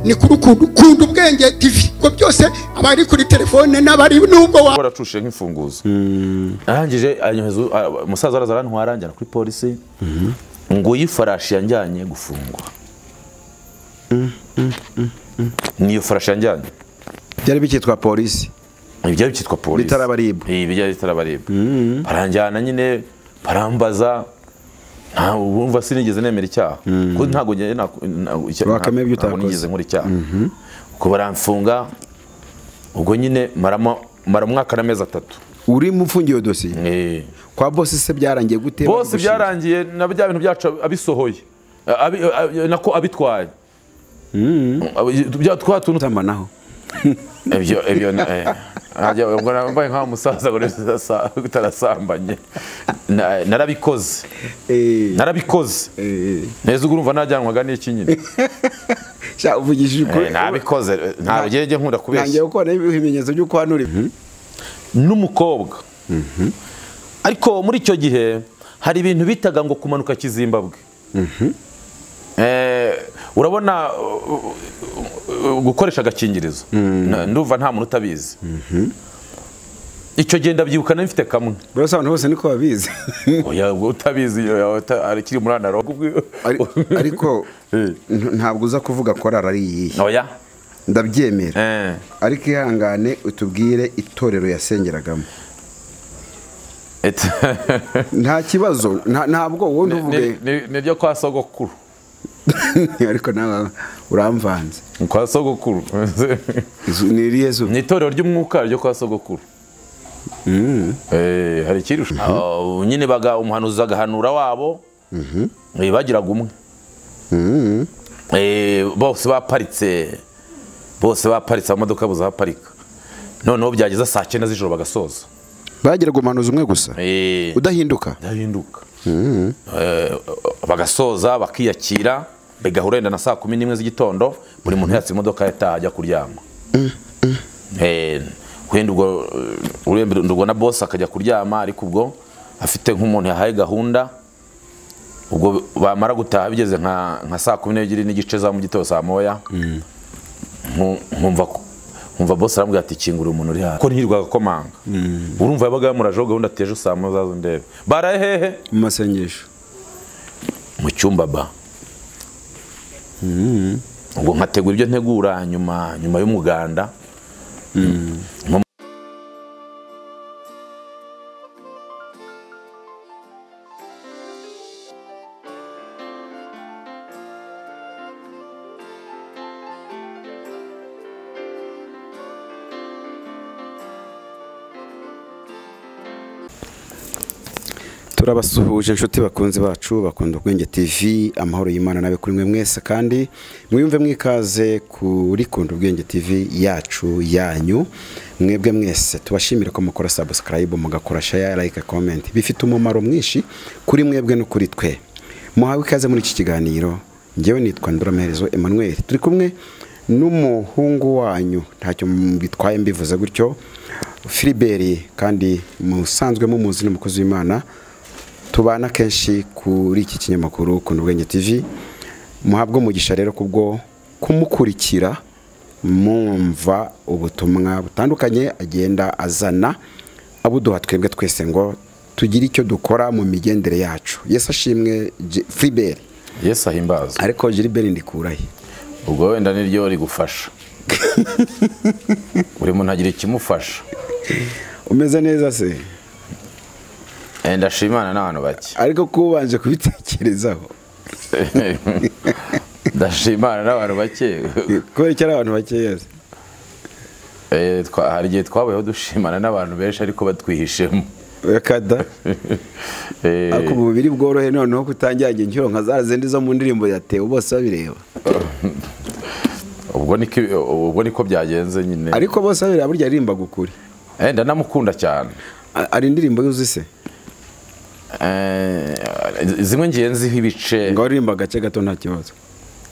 ni kuri ukuntu kunda ubwenge tv ubwo byose abari kuri telefone n'abari nubwo wa waracushe nk'imfunguzo arangije anyoheza u- umusaza araza arantwara njyana kuri polisi nguyu ifarashi yanjyanye gufungwa niyo farashi yanjyanye byari bikitwa polisi ibi byari byitwa polisi Bitarabaribwa. Ibi byari bitarabaribwa baranjyana nyine barambaza nta wumva sinigeze nemera icyaha kuko ntabwo njye na- na- icya- Wakamenya ibyo ntabwo utakoze. nigeze nkora icyaha ubwo baramfunga ubwo nyine marama maramwaka n'amezi atatu urimo ufungiye dosiye Eh. kwa bosi se byarangiye gute bose Bagushinja. byarangiye na bya bintu byacu abisohoye Abi- abi- nako abitwaye Abi- bya- twa tuntu utamanaho ibyo ibyo ni- eh, ntajya- ubwo nambaye nk'aho umusaza ngo neza utarasambanye Na- narabikoze Eh, narabikoze eh, eh. neza ubwo urumva najyanwaga n'iki nyine Sha, uvugishije Eh, nabikoze eh, ntabwo njye njye nkunda kubeshya ntangiye gukora ibimenyetso by'uko hano uri n'umukobwa ariko muri icyo gihe hari ibintu bitaga ngo kumanuka kizimbabwe Eh, urabona uh, uh, gukoresha agakingirizo Na- ndumva nta muntu utabizi icyo gihe ndabyibuka nari mfite kamwe burasa abantu bose niko babizi Oya, ubwo utabizi oya, uta- arakiri muri analogue ubwo- Ari- ariko Eh. n- ntabwo uza kuvuga korari ari iyihe oya ndabyemera Eh, ariko ihangane utubwire itorero yasengeragamo et- nta kibazo nta- ntabwo wowe ntuvuge Ni- ni- ni ryo kwa sogokuru ariko nawe uramvanze kwa sogokuru Izu- ni irihe zuba ni itorero ry'umwuka ryo kwa sogokuru Eh, hari ikirusha Ah, nyine baga umuhanuzi agahanura wabo Eh, bagiraga umwe Eh, bose baparitse bose baparitse amamodoka buzaparika noneho byageza saa cyenda z'ijoro bagasoza bagiraga umuhanuzi umwe gusa Eh, udahinduka byahinduka Eh, bagasoza bakiyakira bigahura wenda na saa kumi n'imwe z'igitondo buri muntu yatse imodoka yataha ajya kuryama Eh, wenda ubwo eh, urembera na bosi akajya kuryama ariko ubwo afite nk'umuntu yahaye gahunda ubwo bamara gutaha bigeze nka nka saa kumi n'ebyiri n'igice za mu gitondo saa moya nku- nkumva ko- nkumva bosi arambwira ati kingura umuntu uri hano ko ntirwaga komanga urumva yabaga yamurajeho gahunda ati ejo saa moya uzaze ndebe baraye hehe mu masengesho mu cyumba ba ubwo nkategura ibyo ntegura nyuma nyuma y'umuganda turabasuhuje inshuti bakunzi bacu bakunda ubwenge tv amahoro y'imana nabe kuri mwe mwese kandi mwiyumve mwikaze kuri kunda ubwenge tv yacu yanyu mwebwe mwese tubashimire ko mukora sabusikarayibu mugakora shaya like comment bifite umumaro mwinshi kuri mwebwe no kuri twe muhawe ikaze muri iki kiganiro ngewe nitwa ndoramaherezo emmanuel turi kumwe n'umuhungu wanyu ntacyo bitwaye mbivuze gutyo filiberi kandi musanzwe mumuzi ni umukozi w'imana tubana kenshi kuri iki kinyamakuru ku ubwenge tv muhabwe umugisha rero kubwo kumukurikira mwumva ubutumwa butandukanye agenda azana abuduha twebwe twese ngo tugire icyo dukora mu migendere yacu yesu ashimwe J- filiberi yesu ahimbaza ariko jiriberi ndikurahe ubwo wenda niryo rigufasha buri muntu agira ikimufasha umeze neza se Eh, ndashimana n'abantu bake ariko kuba ubanje kubitekerezaho ndashimana n'abantu bake kubera icyo ari abantu bakeya se. Eh, twa- hari igihe twabayeho dushimana n'abantu benshi ariko batwihishemo Yakada. Eh, ariko ubu biri bworohe noneho kutangira inshuro nka za zindi zo mu ndirimbo yatewe bose babireba ubwo niko ubwo niko byagenze nyine ariko bose babireba burya aririmba gukuri Eh, ndanamukunda cyane A- ari indirimbo yuzi se Eh, zimwe ngiye nziho ibice ngo aririmba agace gato nta kibazo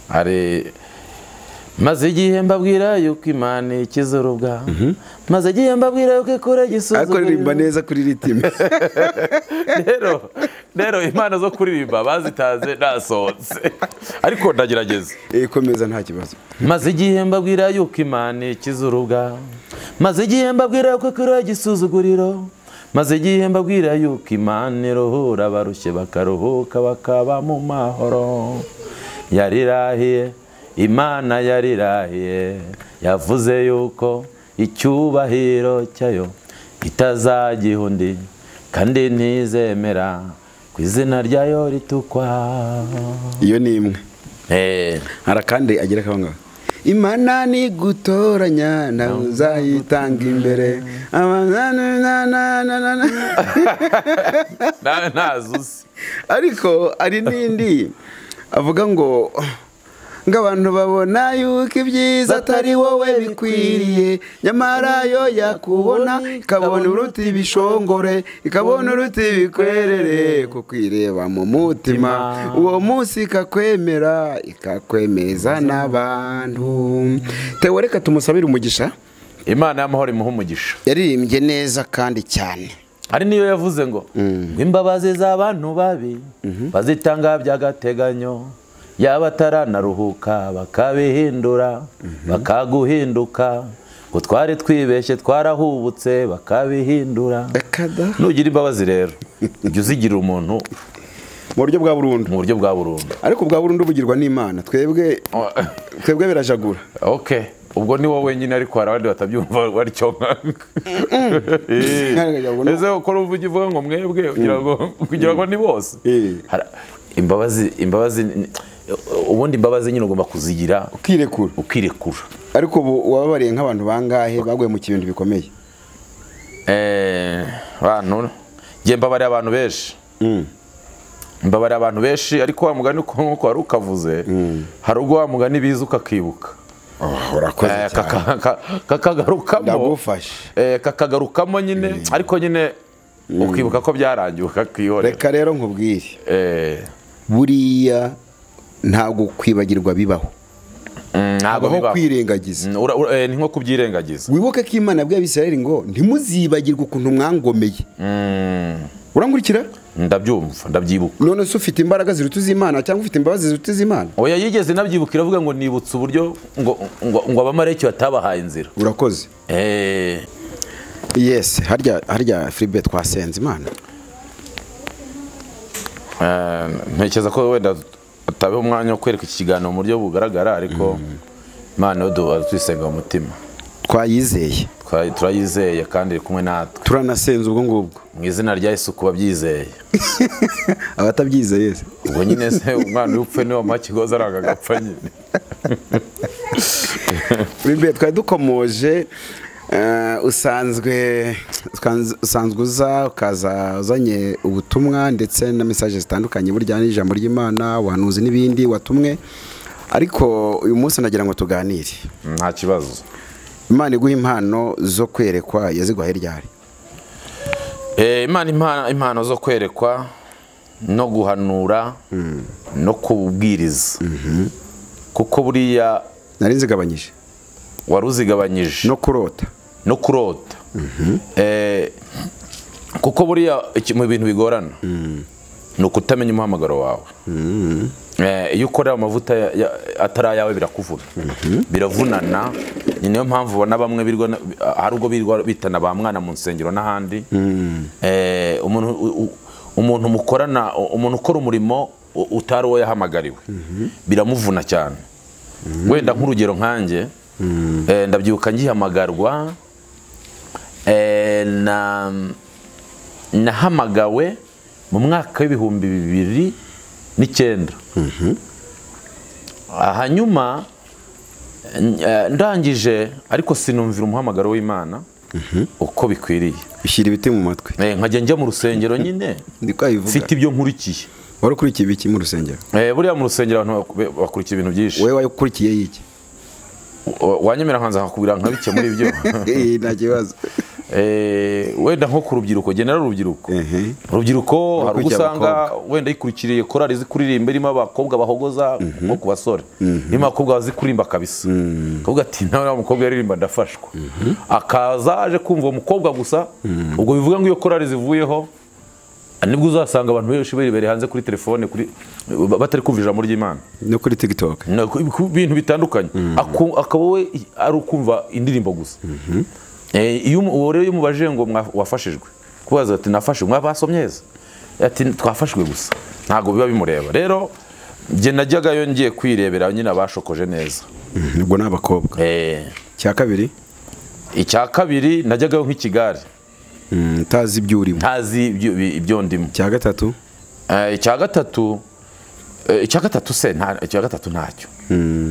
hari maze igihe mbabwira yuko imana ikiza urubwa maze igihe mbabwira yuko ikora ariko igisuzuguriro ririmba neza kuri ritime rero rero impano zo kuririmba bazitaze nasohotse ariko ndagerageza Eh, komeza nta kibazo maze igihe mbabwira yuko imana ikiza urubwa maze igihe mbabwira yuko ikora igisuzuguriro maze igihe mbabwira yuko imana iruhura abarushye bakaruhuka bakaba mu mahoro yarirahiye imana yarirahiye yavuze yuko icyubahiro cyayo itazagiha undi kandi ntizemera ku izina ryayo ritukwa iyo ni imwe Eh. hari akandi agira kaho ngaho imana ni gutoranya nawe uzayitanga imbere abanananananana nawe ntazuzi ariko hari n'indi avuga ngo ngo abantu babona yuko ibyiza atari wowe bikwiriye nyamara yo yakubona ikabona uruti ibishongore ikabona uruti ibikwerere kukwireba mu mutima uwo munsi ikakwemera ikakwemeza n'abantu tewe reka tumusabire umugisha imana y'amahoro imuha umugisha yaririmbye neza kandi cyane hari n'iyo yavuze ngo ngo imbabazi z'abantu babi bazitanga by'agateganyo yaba ataranaruhuka bakabihindura bakaguhinduka ngo twari twibeshye twarahubutse bakabihindura akada nugira imbabazi rero ujya uzigirira umuntu mu buryo bwa burundu mu buryo bwa burundu ariko bwa burundu bugirwa n'imana twebwe twebwe birajagura ok ubwo ni wowe wenyine ariko hari abandi batabyumva batyo nkanga Nkarengagwa, no. ese ukora uvuga ivuga ngo mwebwe kugira ngo kugira ngo ni bose Eh. Hara- imbabazi imbabazi ni- ubundi imbabazi nyine ugomba kuzigira ukirekura ukirekura ariko ubu wababariye nk'abantu bangahe baguye mu kintu bikomeye Eh, bantu njye mbabarira abantu benshi mbabarira abantu benshi ariko wa mugani uko- nk'uko wari ukavuze hari ubwo wa mugani biza ukakibuka urakoze Eh, kaka- ka- kakagarukamo ndagufashe Eh, kakagarukamo nyine ariko nyine ukibuka ko byarangiye ukakihorera reka rero nkubwire Eh, buriya ntabwo kwibagirwa bibaho mm, ntabwo habaho bibaho. kwirengagiza Mm, ura- ura- eh, ni nko kubyirengagiza wibuke ko imana yabwiye abisirayeli ngo ntimuzibagirwe ukuntu mwangomeye Mm, urankurikira ndabyumva ndabyibuka none se ufite imbaraga ziruta iz'imana cyangwa ufite imbabazi ziruta iz'imana oya yigeze nabyibuka iravuga ngo nibutse uburyo ngo ngo ngo abamarayiki batabahaye inzira urakoze Eh, yesi harya harya firibe twasenze imana eh, ntekereza ko wenda atabeho umwanya wo kwereka iki kiganiro mu buryo bugaragara ariko imana yo duhora tuyisenga mu mutima twayizeye Twa- turayizeye kandi iri kumwe natwe turanasenze ubwo ngubwo mu izina rya yesu ku babyizeye abatabyizeye yesi ubwo nyine se umwana iyo upfuye niwe wamuha ikigozi aranga agapfa nyine Filipe twari dukomoje eh, usanzwe usanz- usanzwe uza ukaza uzanye ubutumwa ndetse na mesaje zitandukanye burya n'ijambo ry'imana ubuhanuzi n'ibindi watumwe ariko uyu munsi nagira ngo tuganire nta kibazo imana iguha impano zo kwerekwa yaziguhaye ryari Eh, imana impano impano zo kwerekwa no guhanura no kubwiriza kuko buriya nari nzigabanyije wari uzigabanyije no kurota no kurota Eh, kuko buriya iki- mu bintu bigorana ni ukutamenya umuhamagaro wawe Eh, iyo ukorera amavuta ya- ya- atari ayawe birakuvuna biravunana ni nayo mpamvu ubona bamwe birwa na- hari ubwo birwa bitana ba mwana mu nsengero n'ahandi Eh, umuntu u- u- umuntu mukorana umuntu ukora umurimo u- utari uwo yahamagariwe biramuvuna cyane wenda nk'urugero nkanjye eh, ndabyibuka ngihamagarwa eh, na nahamagawe mu mwaka w'ibihumbi bibiri n'icyenda hanyuma n- eh, ndangije ariko sinumvira umuhamagaro w'imana uko bikwiriye bishyira ibiti mu matwi Eh, nkajya njya mu rusengero nyine ndi kwabivuga mfite ibyo nkurikiye wari ukurikiye ibiki mu rusengero Eh, buriya mu rusengero abantu bak- bakurikiye ibintu byinshi wowe wari ukurikiye iki wanyemera nkanza nkakubwira nka bike muri byo Eh, nta kibazo eh, wenda nko ku rubyiruko genera urubyiruko Mhm. urubyiruko hari ubwo Bakurikiye usanga wenda yikurikiriye korari zi kuririmba irimo abakobwa bahogoza nko ku basore irimo abakobwa bazi kuririmba kabisa akavuga ati nawe wa mukobwa yaririmba ndafashwa akaza aje kumva uwo mukobwa gusa ubwo bivuga ngo iyo korari zivuyeho nibwo uzasanga abantu benshi bari hanze kuri telefone kuri batari kumva ijambo ry'imana no kuri tiktok No, ku- ku bintu bitandukanye Aku- akaba we i- ari ukumva indirimbo gusa Eh, iyo umu- uwo rero iyo umubajije ngo mwa- wafashijwe kubaza ati nafashijwe mwa basomye heza ati twafashwe gusa ntabwo biba bimureba rero njye najyagayo ngiye kwirebera nyine abashokoje neza Mhm, ubwo ni abakobwa Eh, cya kabiri icya kabiri najyagayo nk'ikigare mm, utazi ibyo urimo ntazi ibyo- ibyo ndimo cya gatatu Eh, icya gatatu eh, icya gatatu se nta- icya gatatu ntacyo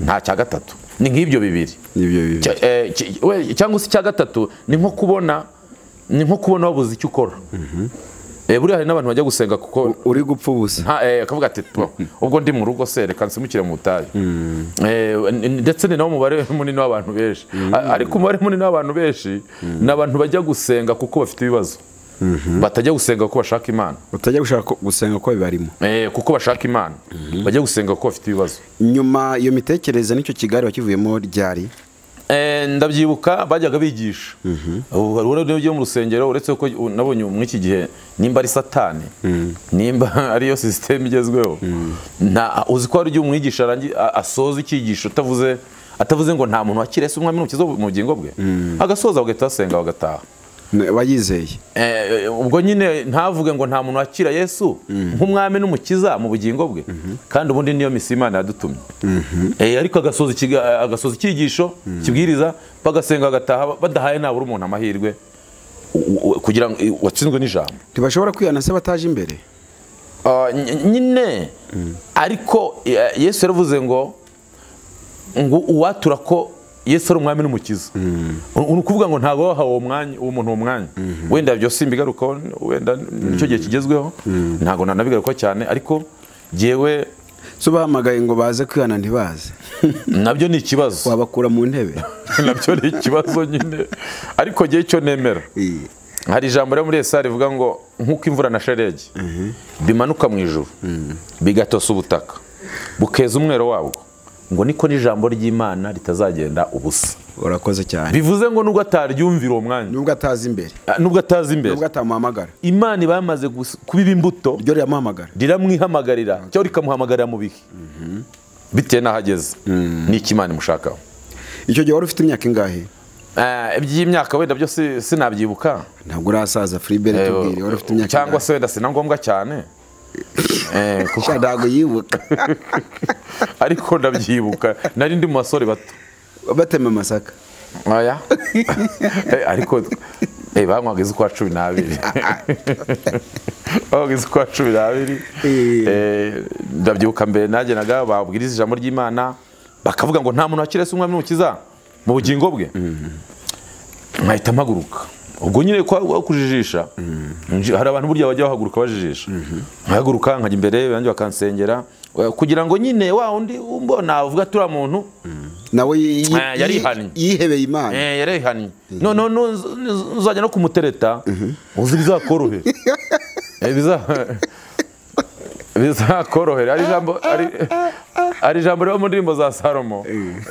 nta cya gatatu ni nk'ibyo bibiri nibyo bibi Cya- eh, ki- we- cyangwa se icya gatatu ni nko kubona ni nko kubona wabuze icyo ukora Eh, buriya hari n'abantu bajya gusenga kuko uri gupfa ubusa nta- eh, akavuga ati "Po, ubwo ndi mu rugo se reka nsimukire mu butayu Eh, n- n- ndetse ni nawo mubare munini w'abantu benshi A- ariko umubare munini w'abantu benshi ni abantu bajya gusenga kuko bafite ibibazo batajya gusenga kuko bashaka imana utajya gushaka ko- gusenga ko bibarimo Eh, kuko bashaka imana bajya gusenga kuko bafite ibibazo nyuma iyo mitekerereze n'icyo kigali wakivuyemo ryari Eh, ndabyibuka bajyaga bigisha ubu hari uwo ugiye mu rusengero uretse ko u- nabonye muri iki gihe nimba ari satani nimba ariyo sisiteme igezweho nta uzi ko hari igihe umwigisha arangi- a- asoza icyigisho utavuze atavuze ngo nta muntu wakirese umwami n'umukiza mu bugingo bwe agasoza bagahita basenga bagataha N- wayizeye Eh, ubwo nyine ntavuge ngo nta muntu wakira yesu nk'umwami n'umukiza mu bugingo bwe kandi ubundi niyo misi imana yadutumye Eh, ariko agasoza ikiga- agasoza icyigisho kibwiriza bagasenga agataha badahaye nabura umuntu amahirwe u- u- kugira ngo eh, watsinzwe n'ijambo ntibashobora kwihana se bataje imbere Ah, ny- nyine ariko eh, yesu yaravuze ngo ngo uwatura ko yesu ari umwami n'umukiza U- ni ukuvuga ngo ntabwo wahawe uwo mwanya uwo muntu uwo mwanya wenda byose simbigarukaho wenda nicyo gihe kigezweho ntabwo nanabigarukaho cyane ariko jyewe so bahamagaye ngo baze kwihana ntibaze nabyo ni ikibazo wabakura mu ntebe nabyo ni ikibazo nyine ariko jyewe icyo nemera hari ijambo ryo muri esaya rivuga ngo nk'uko imvura na sharegi bimanuka mu ijuru bigatosa ubutaka bukeza umwero wabwo ngo niko n'ijambo ry'imana ritazagenda ubusa urakoze cyane bivuze ngo nubwo ataryumvira uwo mwanya nubwo atazi imbere ah, nubwo atazi imbere nubwo atamuhamagara imana iba yamaze gus- kubiba imbuto ryo riramuhamagara riramwihamagarira cyangwa rikamuhamagarira mu bihe bitewe n'aho ageze n'icyo imana imushakaho icyo gihe wari ufite imyaka ingahe Ah, iby'imyaka wenda byo si- sinabyibuka ntabwo urasaza filibere tubwire wari ufite imyaka cyangwa se wenda si na ngombwa cyane Eh, kuko- ingahe? ntabwo yibuka ariko ndabyibuka nari ndi mu basore bato batema amasaka aya Eh, ariko eh, banywaga iz'ukwa cumi n'abiri banywaga iz'ukwa cumi n'abiri Eh. Eh, ndabyibuka mbere nagenaga babwiriza ijambo ry'imana bakavuga ngo nta muntu wakirese umwami n'umukiza mu bugingo bwe nkahita mpaguruka ubwo nyine kwa- kwa kujijisha nji- hari abantu burya bajya bahaguruka bajijisha nkahaguruka nkajya imbere banjye bakansengera Eh, kugira ngo nyine wa undi umbona avuga turiya muntu nawe yi- yi- Ah, yarihannye. yihebeye imana Eh, yarayihannye none nuz- nuz- uzajya no kumutereta uzi bizakorohere Eh, biza- bizakorohera ari ijambo ari- ari ijambo riba mu ndirimbo za salomo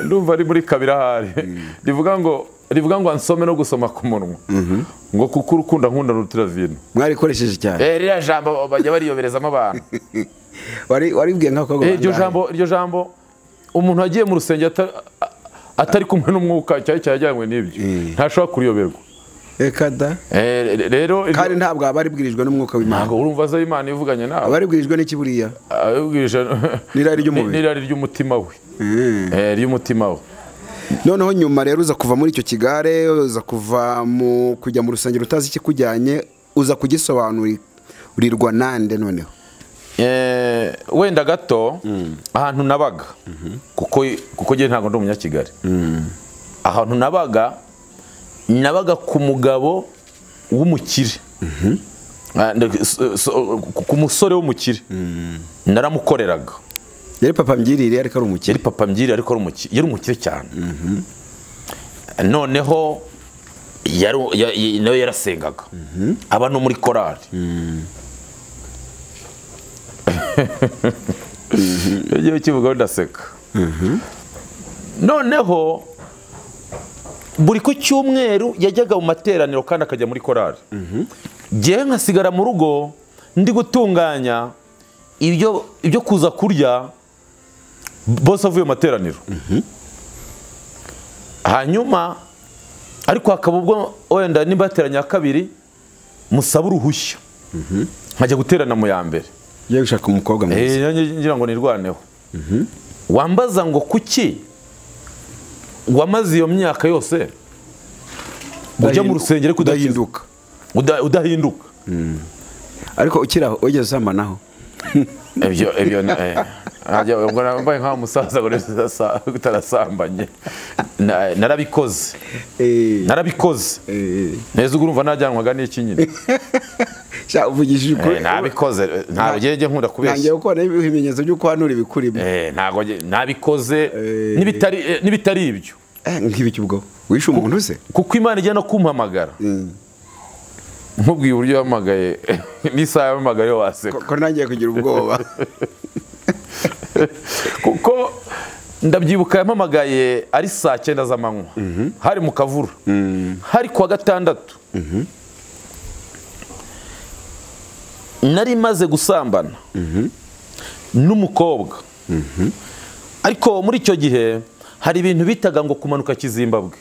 ndumva ari muri kabiri ahari rivuga ngo rivuga ngo ansome no gusoma ku munwa ngo kuko urukunda nkunda rutira vino mwarikoresheje cyane Eh, ririya jambo bajya bariyoberezamo abantu wari waribwiye nk'abakobwa Eh, iryo bangahe? jambo iryo jambo umuntu wagiye mu rusengero ata- a- atari kumwe n'umwuka cyari cyajyanywe n'ibyo ntashobora kuriyoberwa Eka da Eh, re- rero iryo- kandi ntabwo aba aribwirijwe n'umwuka w'imana ntabwo urumva aza imana ivuganye aba nawe aribwirijwe n'iki buriya abibwirije N'irari ry'umubiri. n'irari ry'umutima we Eh, ry'umutima we noneho nyuma rero uza kuva muri icyo kigare uza kuva mu kujya mu rusengero utazi ikikujyanye uza kugisobanurirwa nande noneho Eh, wenda gato ahantu nabaga kuko kuko njye ntabwo ndi umunyakigali ahantu nabaga nabaga ku mugabo w'umukire Ah, nde- so- so- ku- ku musore w'umukire naramukoreraga yari papa mbyirire ariko ari umukire yari papa mbyiri ariko ari umukire yari umukire cyane noneho yari- ya- ya- nawe yarasengaga aba no muri korari ugiye ukivugaho ndaseka noneho buri ku cyumweru yajyaga mu materaniro kandi akajya muri korari ngewe nkasigara mu rugo ndi gutunganya ibyo ibyo kuza kurya bose avuye mu materaniro hanyuma ariko hakaba ubwo wenda nimba yateranye iya kabiri musaba uruhushya nkajya guterana mu ya mbere ugiye gushaka umukobwa mwiza Eh, ngira ngo nirwaneho wambaza ngo kuki wamaze iyo myaka yose ujya mu rusengero ariko udahinduka udahinduka Uda- udahinduka ariko ukiri aho wigeze uzamanaho ibyo ibyo na- eh, najya- ubwo nambaye nk'aho umusaza ngo neza sa- utarasambanye Na- narabikoze narabikoze neza ubwo urumva najyanwaga n'iki nyine Sha, uvugishije ukuri Eh, nabikoze ntabwo ugende nkunda kubeshya ntangiye kubona ibimenyetso by'uko hanura ibikurimo Eh, ntabwo nge- nabikoze Eh. n'ibitari eh, n'ibitari ibyo Eh, nk'ibiki ubwo wishe umuntu se kuko imana ijya no kumpamagara nkubwiye uburyo yahamagaye n'isaha yahamagaye waseka ko ntangiye kugira ubwoba kuko ndabyibuka yampamagaye ari saa cyenda z'amanywa hari mu kavura hari kuwa gatandatu nari maze gusambana n'umukobwa ariko muri icyo gihe hari ibintu bitaga ngo kumanuka kizimbabwe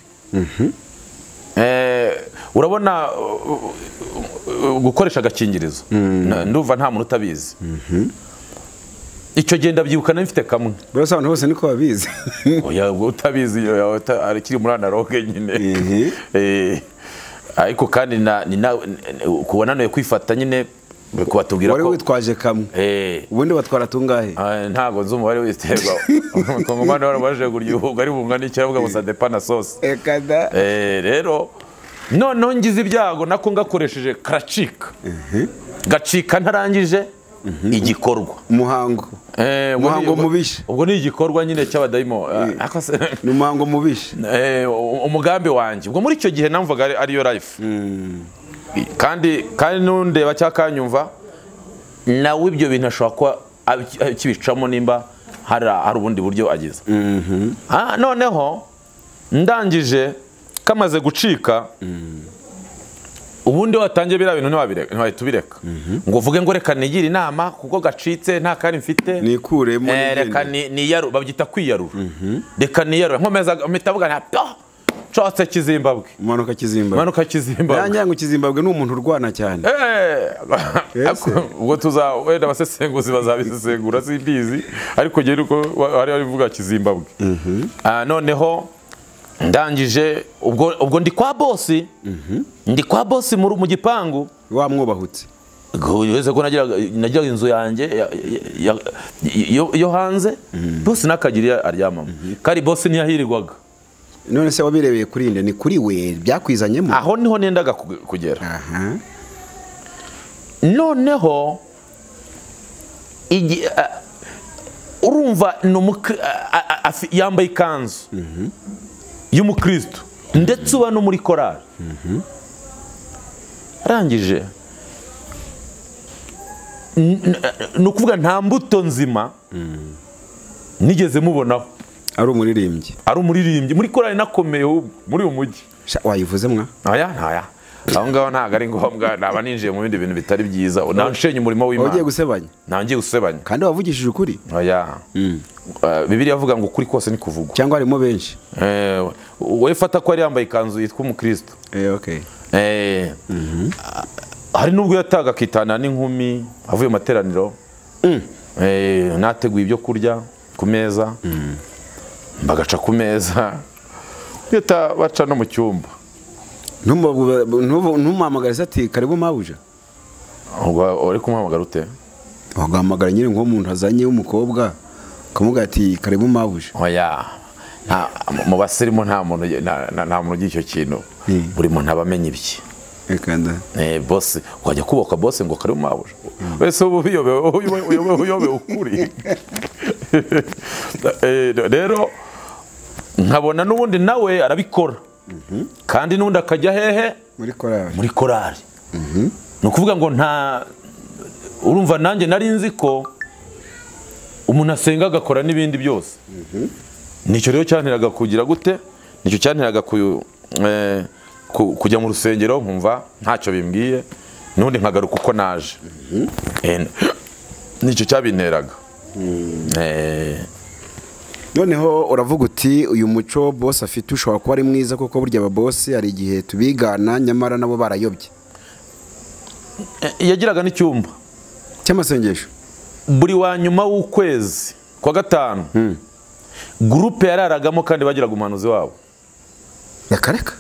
Eh, urabona uh, uh, uh, gukoresha agakingirizo Na- ndumva nta muntu utabizi icyo gihe ndabyibuka nari mfite kamwe buriya abantu bose niko babizi oya ubwo utabizi yo- yo- uta- arakiri muri analoge nyine Mhm. Eh, ariko kandi na- ni na- ni- ku wananiwe kwifata nyine kubatubwira wari ko witwaje kamwe Eh, ubundi batwara tungahe ah, ntabwo nzi umubare w'ibiterwa ku ngoma wari waje kuryuhuga ari bungana n'icyo aravuga ngo sadepa na sose ekada Eh, rero noneho ngize ibyago nako ngakoresheje karacika gacika ntarangije igikorwa umuhango Eh, ubwo Muhango ni- mubisha. ubwo ni igikorwa nyine cy'abadayimo Ah, ako se- ni umuhango mubishe Eh, u- umugambi wanjye ubwo muri icyo gihe namvaga ari- ariyo life kandi kandi nundeba cyangwa akanyumva nawe ibyo bintu ashobora kuba abi- akibicamo nimba hari hari ubundi buryo agize Ah, noneho ndangije kamaze gucika ubundi watangiye biriya bintu ntiwabireka- ntiwahita ubireka ngo uvuge ngo reka nigire inama kuko gacitse nta kandi mfite nikuremo Eh, reka nigende. ni- niyarure babyita kwiyarura reka niyarure nkomeza mpita avuga nka pyo nshotse kizimbabwe umanuka kizimbabwe manuka kizimbabwe nangira ngo kizimbabwe ni umuntu urwana cyane Eh, Ese? ubwo tuza wenda abasesenguzi bazabisesengura simbizi ariko ngewe nuko wa- wari wari uvuga kizimbabwe Ah, noneho ndangije ubwo ubwo ndi kwa bosi ndi kwa bosi mu ru- mu gipangu wamwubahutse wese ko nagiraga nagiraga inzu yanjye ya- ya- ya- yo- yo hanze bosi ntakagira iyo aryamamo kandi bosi ntiyahirirwaga none se wabirebeye kuri nde ni kuri we byakwizanyemo aho niho nendaga kuge- kugera aha noneho igi- a- urumva ni umukri- a- a- a- afi- yambaye ikanzu y'umukristo ndetse uba no muri korari arangije n- n- ni ukuvuga nta mbuto nzima nigeze mubonaho ari umuririmbyi ari umuririmbyi muri korari nakomeye ahubwo, muri uyu mujyi Sha, wayivuze mwa ntaya ntaya aho ngaho ntabwo ari ngombwa naba ninjiye mu bindi bintu bitari byiza nawe nshenye umurimo Waba ugiye w'imana gusebanya ntabwo ngiye gusebanya kandi wavugishije ukuri oya Eh, bibiliya avuga ngo ukuri kose ni kuvugwa cyangwa harimo benshi Eh, wowe fata ko yari yambaye ikanzu yitwa umukristo Eh, okay. Eh, hari n'ubwo yataga akitana n'inkumi avuye mu materaniro Eh, nateguye ibyo kurya ku meza bagaca ku meza bahita baca no mu cyumba Ntumubabwe- ntubu- ntumuhamagarize ati karibu mabuja ubwo uri kumuhamagara ute wagahamagara nyine nk'uwo muntu azanye w'umukobwa ukamubwira ati karibu mabuja oya nta- mu basirimu nta muntu ugi- nta- nta- nta muntu ugira icyo kintu Mm. buri muntu aba amenya ibye reka nda Eh, bose wajya kubaka bose ngo karibu mabuja wese uba uyobewe uyobewe- uyobewe uyobewe ukuri Eh, rero nkabona n'ubundi nawe arabikora kandi n'undi akajya hehe muri korali muri korali ni ukuvuga ngo nta urumva nanjye nari nzi ko umuntu asenga agakora n'ibindi byose nicyo rero cyanteraga kugira gute nicyo cyanteraga ku- eh, ku- kujya mu rusengero nkumva ntacyo bimbwiye n'ubundi nkagaruka uko naje Eh, nicyo cyabinteraga Eh, noneho uravuga uti uyu muco bose afite ushobora kuba ari mwiza kuko burya aba bose hari igihe tubigana nyamara nabo barayobye eh, yagiraga n'icyumba cy'amasengesho buri wa nyuma w'ukwezi kwa gatanu gurupe yararagamo kandi bagiraga umuhanuzi wabo yakareka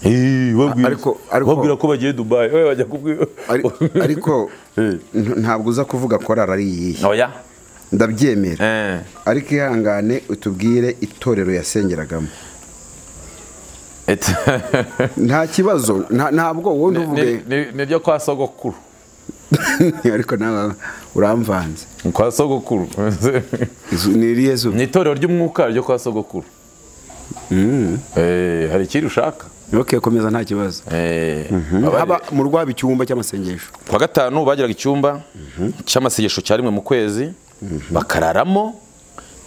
Eh, babwira- ariko- ariko- babwira ko bagiye dubayi we bajya kubwira Ari- ariko Eh. nta- ntabwo uza kuvuga korali ari iyihe oya ndabyemera Eh, ariko ihangane utubwire itorero yasengeragamo et- nta kibazo nta- ntabwo wowe Ni- ntuvuge ni- ni- ni ibyo kwa sogokuru ariko nawe uramvanze Ni kwa sogokuru Izu- ni irihe zuba ni itorero ry'umwuka ryo kwa sogokuru Eh, hari ikindi ushaka ok komeza nta kibazo Eh, abari- haba mu rwaba icyumba cy'amasengesho kuwa gatanu bagiraga icyumba cy'amasengesho cya rimwe mu kwezi bakararamo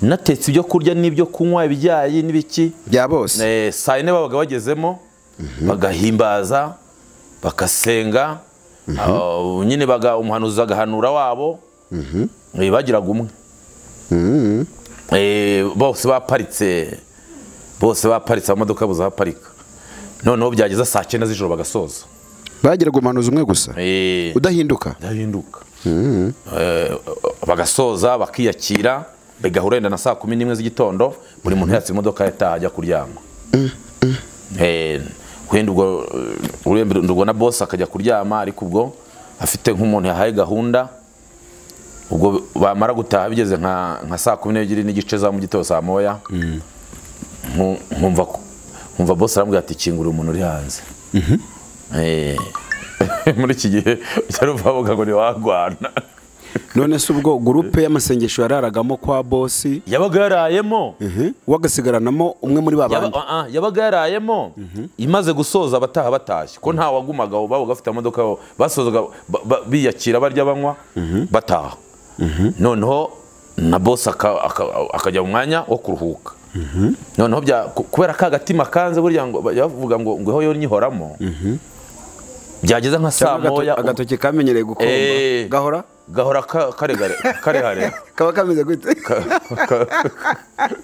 natetse ibyo kurya n'ibyo kunywa ibyayi n'ibiki bya bose Eh, saa yine babaga bagezemo bagahimbaza bagasenga aho nyine baga- umuhanuzi agahanura wabo Eh, bagiraga umwe Eh, bose baparitse bose baparitse amamodoka yabuze ahaparika noneho byageza saa cyenda z'ijoro bagasoza bagiraga umuhanuzi umwe gusa Eh, udahinduka ndahinduka Eh, bagasoza bakiyakira bigahura wenda na saa kumi n'imwe z'igitondo buri muntu yatse imodoka yataha ajya kuryama Eh, wenda ubwo eh, urembe- ubwo na bosi akajya kuryama ariko ubwo afite nk'umuntu yahaye gahunda ubwo bamara gutaha bigeze nka nka saa kumi n'ebyiri n'igice za mu gitondo saa moya nku- nkumva ko- nkumva bosi arambwira ati kingurira umuntu uri hanze Eh, muri iki gihe byari uvuga ngo ntiwagwana none se ubwo gurupe y'amasengesho yararagamo kwa bosi yabaga yarayemo wagasigaranamo umwe muri ba Yaba- bandi ah, ah, yabaga yarayemo imaze gusoza abataha batashye ko nta wagumaga aho, babaga bafite amamodoka yabo basozaga ba- ba- biyakira barya banywa bataha noneho na bosi aka- aka- akajya mu mwanya wo kuruhuka noneho bya- ku- kubera ka agatima kanze burya ngo bavuga ngo ngweho yo nyihoramo byageza nka saa Cyangwa moya agato- agatoki kamenyereye Eh. gukomba gahora gahora ka- karegare karehare kaba kameze gute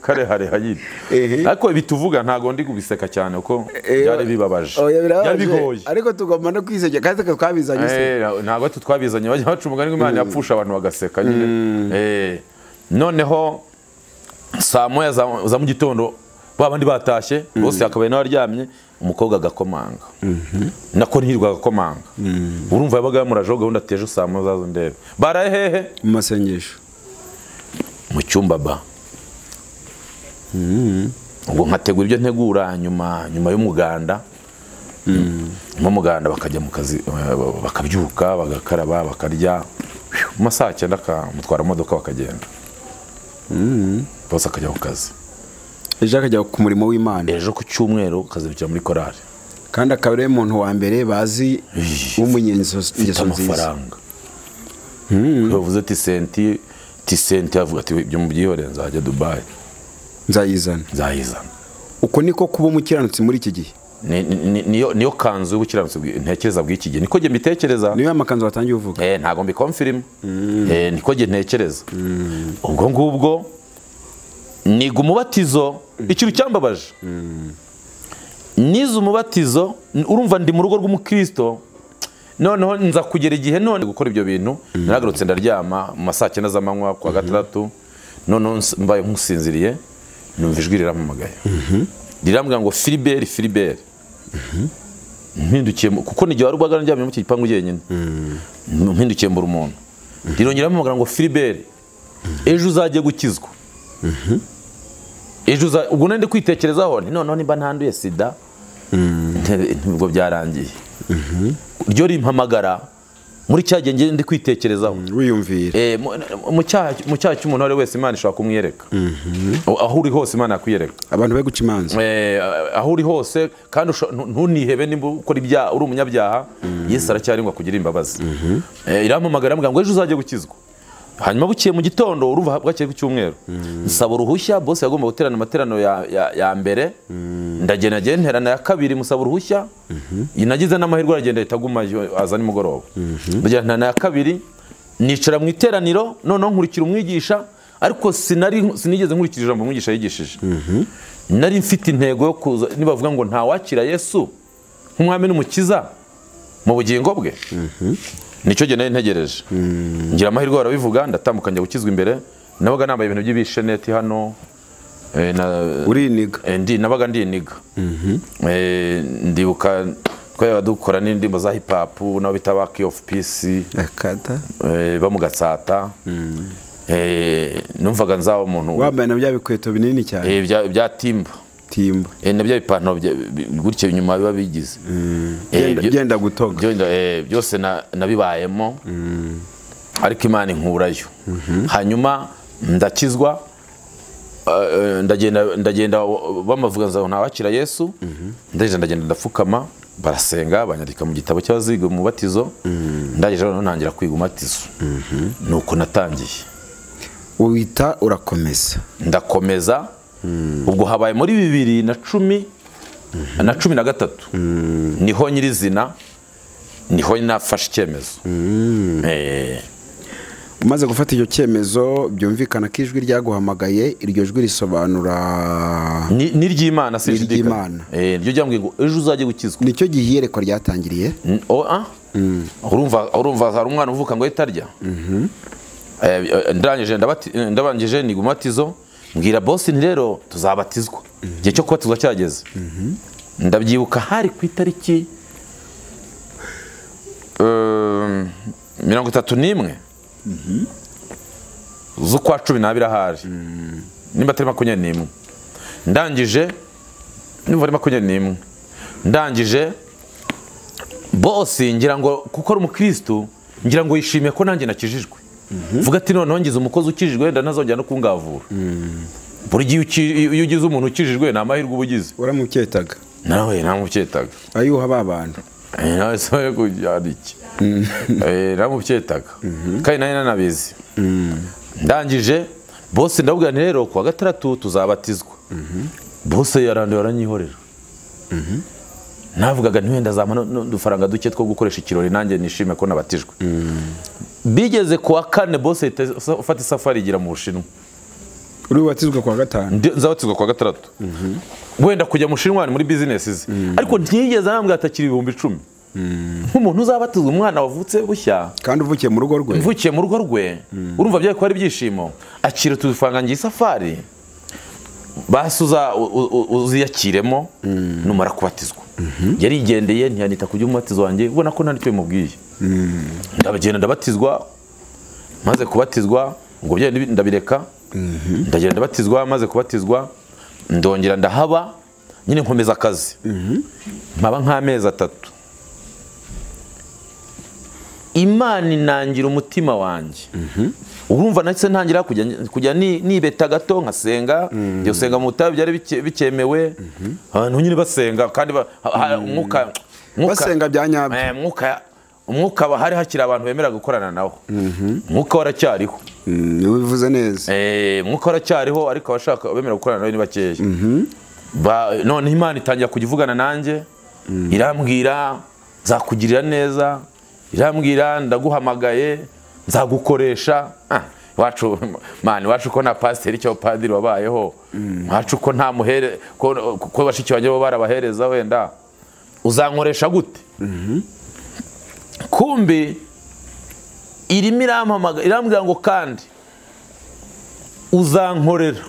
karehare hanyine Ehe. ariko ibi tuvuga ntabwo ndi kubiseka cyane kuko Eh, byari bibabaje oya, birababaje, byari bigoye ariko tugomba no kwisegera kandi twabizanye se Eh, ntabwo tu twabizanye bajya baca umugani ngo imana yapfusha abantu bagaseka nyine Eh, noneho saa moya za za mu gitondo ba bandi batashye bose yakabaye nawe aryamye umukobwa agakomanga nako ntirwa agakomanga urumva yabaga yamurajeho gahunda ateje saa moya zazo ndebe baraye hehe mu masengesho mu cyumba ba ubwo nkategura ibyo ntegura nyuma nyuma y'umuganda nyuma y'umuganda bakajya mu kazi eh, bakabyuka bagakaraba bakarya mu masaha cyenda akamutwara imodoka bakagenda bose akajya ku kazi ejo akajya ku murimo w'imana ejo ku cyumweru akazibukira muri korali kandi akaba ari umuntu wa mbere bazi w'umunyengeso mfite ngeso nziza amafaranga bavuze ati senti ti senti avuga ati ibyo mubyihorere nzajya dubayi nzayizana nzayizana uko niko kuba umukiranutsi muri iki gihe Ni- ni- ni- niyo niyo kanzu y'ubukiranutsi bwi- ntekereza bw'iki gihe niko njye mbitekereza niyo amakanzu watangiye uvuga Eh, ntabwo mbikomfirima Eh, niko njye ntekereza ubwo ngubwo niga umubatizo ikintu cyambabaje nize umubatizo n- urumva ndi mu rugo rw'umukristo noneho nza kugera igihe none gukora ibyo bintu naragarutse ndaryama mu ma saa cyenda z'amanywa ku wa gatandatu noneho ns- mbaye nk'usinziriye numva ijwi rirampamagaye rirambwira ngo filiberi filiberi mpindukiye mu- kuko n'igihe wari ubwaga ndyamye mu iki gipangu jyenyine mpindukiye mbura umuntu rirongera mpamagara ngo filiberi ejo uzajye gukizwa ejo uza ubwo nari ndi kwitekerezaho nti noneho nimba ntanduye sida nte- nte- ubwo byarangiye ryo rimpamagara muri cya gihe ngende kwitekerezaho wiyumvira Eh, mu- mu cyaha mu cyaha cy'umuntu uwo ari we wese imana ishobora kumwiyereka aho uri hose imana yakwiyereka abantu bari guca imanza Eh, aho uri hose kandi usho- ntu- ntunihebe nimba ukora ibyaha uri umunyabyaha yesu aracyari ngo akugire imbabazi Eh, irampamagara iramubwira ngo ejo uzajye gukizwa hanyuma bukiye mu gitondo uruva bwakeye ku cyumweru nsaba uruhushya bose yagomba guterana amateraniro ya- ya- ya mbere ndagenda njyewe nterana ya kabiri musaba uruhushya iyi nagize n'amahirwe aragenda ahita aguma yo- aza nimugoroba Ndagira nterana ya kabiri nicara mu iteraniro noneho nkurikira umwigisha ariko sinari sinigeze nkurikira ijambo umwigisha yigishije nari mfite intego yo kuza nibavuga ngo ntawakira yesu nk'umwami n'umukiza mu bugingo bwe nicyo gihe nari ntegereje ngira amahirwe barabivuga ndatambuka njya gukizwa imbere nabaga nambaye ibintu by'ibisheneti hano eh, na- uriniga Eh, ndi nabaga ndiniga Eh, ndibuka twabaga dukora n'indirimbo za hip hop nabo bita ba key of peace akata eh, bo mu gatsata Eh, numvaga nzaba umuntu wambaye na bya bikweto binini cyane eh, bya bya timba timba Eh, na bya bipantaro bya- bi- gutya inyuma biba bigize Eh, Genda- byo- genda gutoga byo- eh, byose na- nabibayemo ariko imana inkurayo hanyuma ndakizwa eh, ndagenda ndagenda bamavuga ngo ntawakira yesu ndagenda ndagenda ndapfukama barasenge banyandika mu gitabo cy'abaziga mu batizo ndangije noneho ntangira kwiga umubatizo ni uko natangiye wita urakomeza ndakomeza ubwo habaye muri bibiri na cumi na cumi na gatatu niho nyirizina niho nafashe icyemezo Eh, umaze gufata icyo cyemezo byumvikana ko ijwi ryaguhamagaye iryo jwi risobanura ni ni iry'imana si iry'Imana. ryo ryambwiye ngo ejo uzajye gukizwa nicyo gihe iyerekwa ryatangiriye N- o- ah? urumva urumva hari umwana uvuka ngo ahita arya Eh, eh, ndangije ndabati- eh, ndabanjije ni umubatizo mbwira bosi nti rero tuzabatizwa igihe cyo kubatizwa cyageze ndabyibuka hari ku itariki eh, mirongo itatu n'imwe z'ukwa cumi n'abiri ahari nimba atari makumyabiri n'imwe ndangije nimba ari makumyabiri n'imwe ndangije bose ngira ngo kuko ari umukirisitu ngira ngo yishimiye ko nanjye nakijijwe vuga ati noneho ngize umukozi ukijijwe wenda ntazongera no kungavura buri gihe uki- iyo ugize umuntu ukijijwe ni amahirwe uba ugize uramucyetaga nawe ntamucyetaga ayuha ba bantu Eh, nawe se yo kujyana iki Eh, ntamucyetaga kandi nari nanabizi ndangije bose ndabwira nti rero kuwa gatandatu tuzabatizwa bose yaranduye aranyihorera navugaga ntiwenda zampa n'udufaranga duke two gukoresha ikirori nanjye nishime ko nabatijwe bigeze ku wa kane bose ahita afata isafari igira mu bushinwa uri bubatizwe kuwa gatanu Ndi- nzabatizwa kuwa gatandatu wenda kujya mu bushinwa ni muri bizinesi ze ariko ntiyigeze anambwira atakiri ibihumbi icumi nk'umuntu uzabatizwa umwana wavutse bushya kandi uvukiye mu rugo rwe mvukiye mu rugo rwe urumva byari kuba ari ibyishimo akira utufaranga ngiye isafari basi uza- u- u- uziyakiremo numara kubatizwa yarigendeye ntiyanita ku by'umubatizo wanjye ubona ko nta nicyo bimubwiye ndagenda ndabatizwa maze kubatizwa ubwo byo ndabireka ndagenda ndabatizwa maze kubatizwa ndongera ndahaba nyine nkomeza akazi mpaba nk'amezi atatu imana inangira umutima wanjye urumva nahise ntangira kujya kujya ni- nibeta gato nkasenga njya gusenga mu butayu byari bike- bikemewe abantu nyine basenga kandi ba- ha- ha- umwuka umwuka- Basenga bya nyabyo. Eh, umwuka umwuka wa- hari hakiri abantu bemera gukorana nawo umwuka waracyariho wivuze neza Eh, umwuka waracyariho ariko abashaka bemera gukorana nawe ni bakeya Ba- none imana itangira kujya ivugana nanjye irambwira nzakugirira neza irambwira ndaguhamagaye nzagukoresha Ah, iwacu mani iwacu ko nta pasiteri cyangwa padiri wabayeho iwacu ko nta muhere ko ko bashiki banjye bo barabahereza wenda uzankoresha gute kumbi irimo irampamaga irambwira ngo kandi uzankorera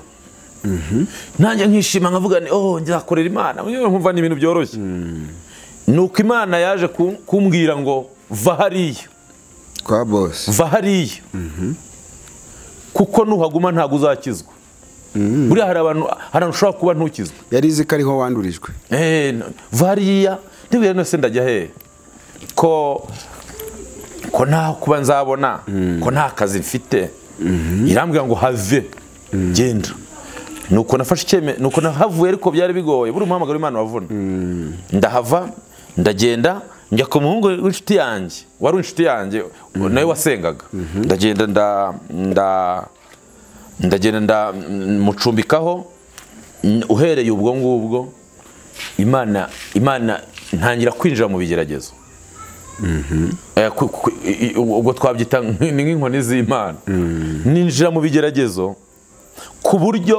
nanjye nkishima nkavuga nti oh nzakorera imana Yewe nkumva ni ibintu byoroshye ni uko imana yaje ku- kumbwira ngo va hariya kwa bose va hariya kuko nuhaguma ntabwo uzakizwa buriya hari abantu hari ahantu ushobora kuba ntukizwa yari izi ko ariho wandurijwe Eh, no- variya ntibwira nose ndajya hehe ko ko nta kuba nzabona ko nta kazi mfite irambwira ngo have genda nuko nafashe icyeme nuko nahavuye ariko byari bigoye buri muhamagaro w'imana wavuna ndahava ndagenda njya ku muhungu w'inshuti yanjye wari inshuti yanjye nawe wasengaga ndagenda nda nda ndagenda ndamucumbikaho uhereye ubwo ngubwo imana imana ntangira kwinjira mu bigeragezo Eh, ku- ku- i- i- ubwo twabyita nk- ni nk'inkoni z'imana ninjira mu bigeragezo ku buryo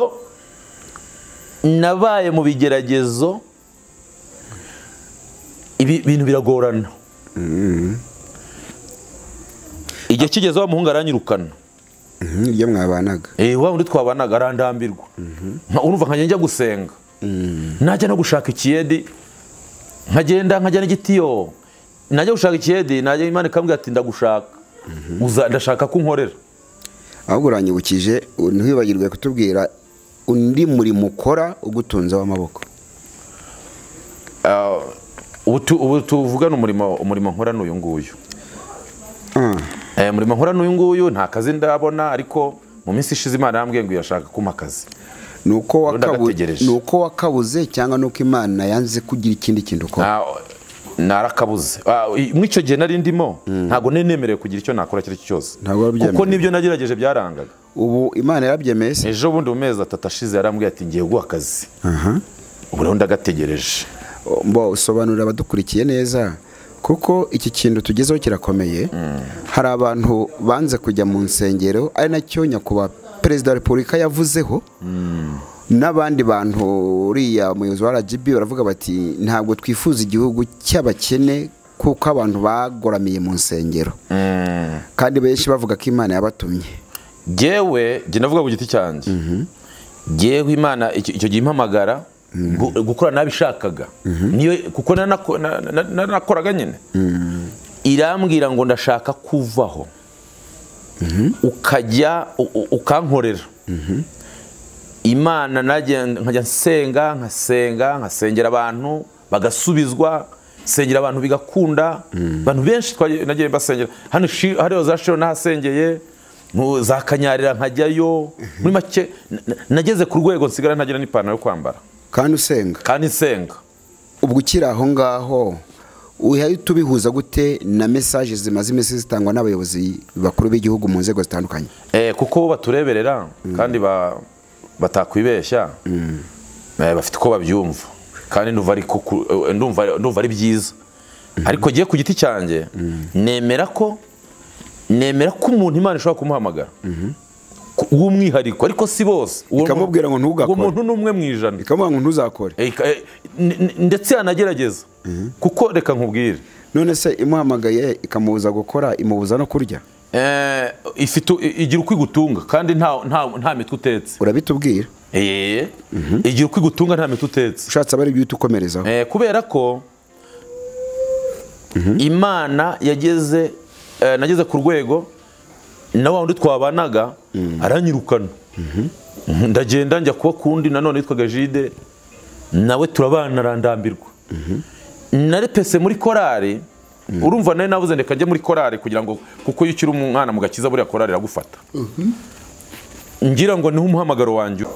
nabaye mu bigeragezo ibi- ibintu biragorana igihe kigeze wa muhungu aranyirukana Mhm, iyo mwabanaga Eh, wa undi twabanaga arandambirwa Nka- urumva nkajya njya gusenga najya no gushaka ikiyedi nkagenda nkajya n'igitiyo najya gushaka ikiyedi najya imana ikambwira ati ndagushaka Uza- ndashaka ko unkorera ahubwo uranyibukije u- ntiwibagirwe kutubwira undi murimo ukora ugutunze w'amaboko ubu tu- ubu tuvugana umurimo umurimo nkora ni uyu nguyu Ah, Eh, umurimo nkora ni uyu nguyu nta kazi ndabona ariko mu minsi ishize imana yambwiye ngo irashaka kumpa akazi ni uko Ubundi wakabu- agategereje. ni uko wakabuze cyangwa ni uko imana yanze kugira ikindi kintu ukora Nta- narakabuze Ah, i- muri icyo gihe nari ndimo ntabwo nari nemerewe kugira icyo nakora icyo ari cyo cyose Ntabwo wabyemerewe. kuko nibyo nagerageje byarangaga ubu imana yarabyemeye se ejo bundi mu mezi atatu ashize yarambwiye ati ngiye guha akazi Aha. ubu rero ndagategereje mbo usobanurira abadukurikiye neza kuko iki kintu tugezeho kirakomeye hari abantu banze kujya mu nsengero ari nacyo nyakubahwa perezida wa repubulika yavuzeho n'abandi bantu uriya muyobozi wa rgb baravuga bati ntabwo twifuza igihugu cy'abakene kuko abantu bagoramiye mu nsengero kandi benshi bavuga ko imana yabatumye ngewe njye navuga ku giti cyanjye ngewe imana icyo icyo gihe impamagara gu- gukora nabishakaga niyo kuko naranako- na- na- na- naranakoraga nyine irambwira ngo ndashaka kuvaho ukajya u- u- ukankorera imana najya- nkajya nsenga nkasenga nkasengera abantu bagasubizwa nsengera abantu bigakunda abantu benshi twagiye- nagiye mbasengera hano shi- hariya za shiro nahasengeye mu za kanyarira nkajyayo muri make na- na- nageze ku rwego nsigara ntagira n'ipantaro yo kwambara kandi usenga kandi nsenga ubwo ukiri aho ngaho uhita tubihuza gute na mesaje zimaze iminsi zitangwa n'abayobozi bakuru b'igihugu mu nzego zitandukanye Eh, kuko bo batureberera kandi ba- batakwibeshya Eh, bafite uko babyumva kandi ndumva ari ku- ku- eh, ndumva ndumva ari byiza ariko ngiye ku giti cyanjye nemera ko nemera ko umuntu imana ishobora kumuhamagara Ku- w'umwihariko ariko si bose Uwo mu- Ikamubwira ngo ntugakore. uwo muntu ni umwe mu ijana bikamuha ngo ntuzakore Eh, ika- eh, n- n- ndetse yanagerageza kuko reka nkubwire none se imuhamagaye ikamubuza gukora imubuza no kurya Eh, ifite igira uko igutunga kandi nta nta- nta mitwe utetse urabitubwira Eee igihe uko igutunga nta miti utetse ushatse aba ari byo uhita ukomerezaho Eh, kubera ko imana yageze eh, nageze ku rwego na wa wundi twabanaga aranyirukana Mhm, ndagenda njya kuba kundi nanone yitwaga jide nawe turabana arandambirwa narepese muri korari urumva nawe navuze reka njye muri korari kugira ngo kuko iyo ukiri umwana mu gakiza buriya korari iragufata ngira ngo niho umuhamagaro wanjye uri.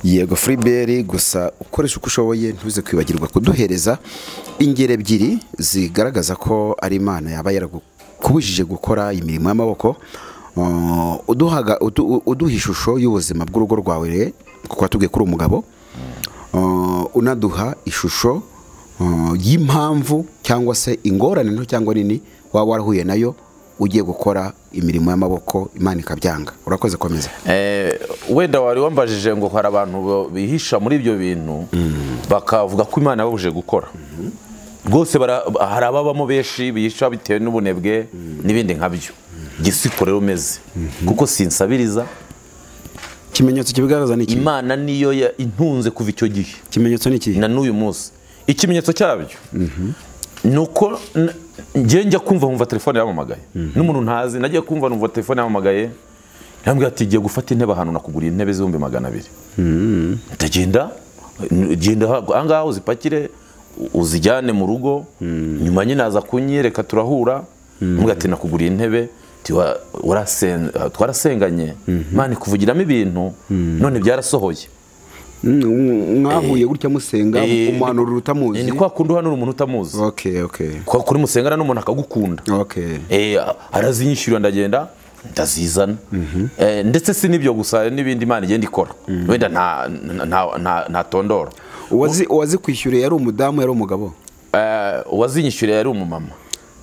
yego furiberi gusa ukoresha uko ushoboye ntuze kwibagirwa kuduhereza ingero ebyiri zigaragaza ko ari imana yaba yaragukubujije gukora imirimo y'amaboko Uh, uduhaga- udu- uduha ishusho y'ubuzima bw'urugo rwawe re- kuko watubwiye kuri umugabo Uh, unaduha ishusho uh, y'impamvu cyangwa se ingorane nto cyangwa nini waba warahuye nayo ugiye gukora imirimo y'amaboko imana ikabyanga urakoze komeza Eh, wenda wari wambajije ngo hari abantu bo- bihisha muri ibyo bintu bakavuga ko imana yababujije gukora rwose bara- hari ababamo benshi bihisha bitewe n'ubunebwe n'ibindi nkabyo gisiko rero umeze kuko sinsabiriza ikimenyetso kibigaragaza ni iki imana niyo ya- intunze kuva icyo gihe ikimenyetso ni ikihe na n'uyu munsi ikimenyetso cyabyo ni uko n- njye njya kumva nkumva telefone yamamagaye n'umuntu ntazi nagiye kumva numva telefone yamamagaye yambwira ati giye gufata intebe ahantu nakuguriye intebe z'ibihumbi magana abiri ndagenda n- genda ahangaha uzipakire uzijyane mu rugo nyuma nyine aza kunyereka turahura ati nakuguriye intebe Ati, wa- warasen- twarasenganye mani kuvugiramo ibintu none byarasohoye Mm, mwahuye gutya musenga Eh, umuhanuro utamuzi ni kwa kundi uhanura umuntu utamuzi okay okay Kwa- kuri musengana n'umuntu akagukunda okay Eh, arazinyishyura ndagenda ndazizana Eh, ndetse si n'ibyo gusa n'ibindi imana igenda ikora wenda nta- nta- nta- ntatondora uwazi uwazi kwishyura yari umudamu yari umugabo Eh, uwazinyishyuriye yari umumama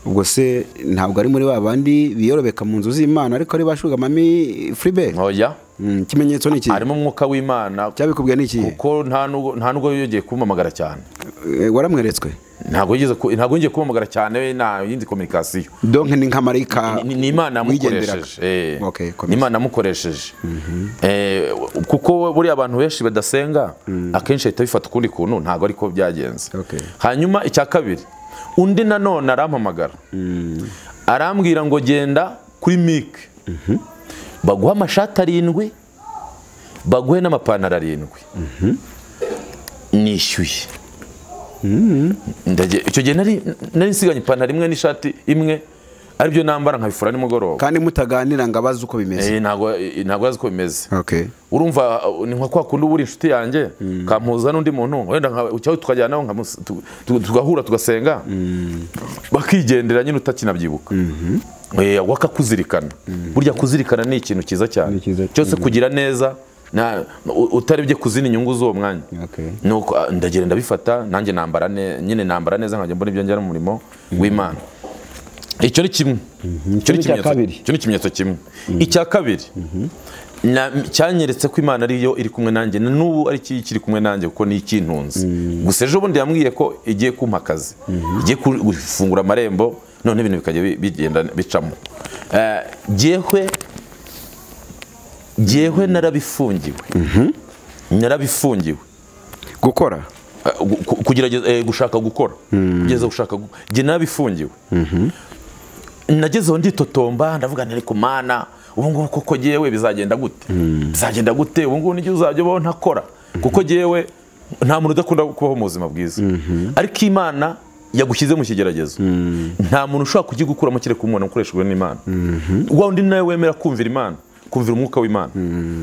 ubwo se ntabwo ari muri ba bandi biyorobeka mu nzu z'imana ariko ari bashuga mami furibe oya ikimenyetso ni iki harimo umwuka w'imana cyabikubwiye ni iki kuko nta nubwo- nta nubwo yongeye kumpamagara cyane Eh, waramweretswe ntabwo yigeze ku- ntabwo yongeye kumpamagara cyane we nta yindi kominikasiyo donke ni nka marayika Ni- ni imana wigenderaga. yamukoresheje Eh, Okay, ni komeza. imana yamukoresheje Eh, kuko buriya abantu benshi badasenga akenshi ahita bifata ukundi kuntu ntabwo ariko byagenze Okay. hanyuma icya kabiri undi nanone arampamagara arambwira ngo genda kuri mike baguhe amashati arindwi baguhe n'amapantaro arindwi nishyuye Ndagiye- icyo gihe nari nari nsiganye ipantaro imwe n'ishati imwe aribyo nambara nkabifura nimugoroba kandi mutaganira ngo abazi uko bimeze Eh, ntabwo eh, ntabwo azi uko bimeze okay urumva uh, ni nka kwa kundi uba uri inshuti yanjye kampuza n'undi muntu wenda nka- cyangwa tukajyanaho nkamusi- tu- tu- tugahura tugasenga bakigendera nyine utakinabyibuka Eh, wakakuzirikana burya kuzirikana ni ikintu cyiza cyane Ni cyiza cyose kugira neza na- u- utarebye kuzina inyungu z'uwo mwanya Okay. nuko ah, ndagira ndabifata nanjye nambara ne- nyine nambara neza nkajya mbona ibyo njyana mu murimo w'imana icyo ni kimwe icyo ni icya ikimenyetso- kabiri. icyo ni ikimenyetso kimwe icya kabiri na- cyanyeretse ko imana ariyo iri kumwe nanjye na n'ubu ari iki kiri kumwe nanjye kuko ni ikintunze gusa ejo bundi yambwiye ko igiye kumpa akazi igiye ku- gufungura amarembo none ibintu bikajya bi- bigenda bicamo Eh, jyewe jyewe narabifungiwe narabifungiwe gukora Eh, gu- ku- kugerageza eh, gushaka gukora kugeza gushaka gu- njye narabifungiwe nagezeho nditotomba ndavuga nti ariko mana ubu ngubu koko jyewe bizagenda gute bizagenda gute ubu ngubu n'igihe uzajya ubaho ntakora kuko jyewe nta muntu udakunda kubaho mu buzima bwiza ariko imana yagushyize mu kigeragezo nta muntu ushobora kukigukuramo kereka umuntu ukoreshejwe n'imana wa undi nawe wemera kumvira imana kumvira umwuka w'imana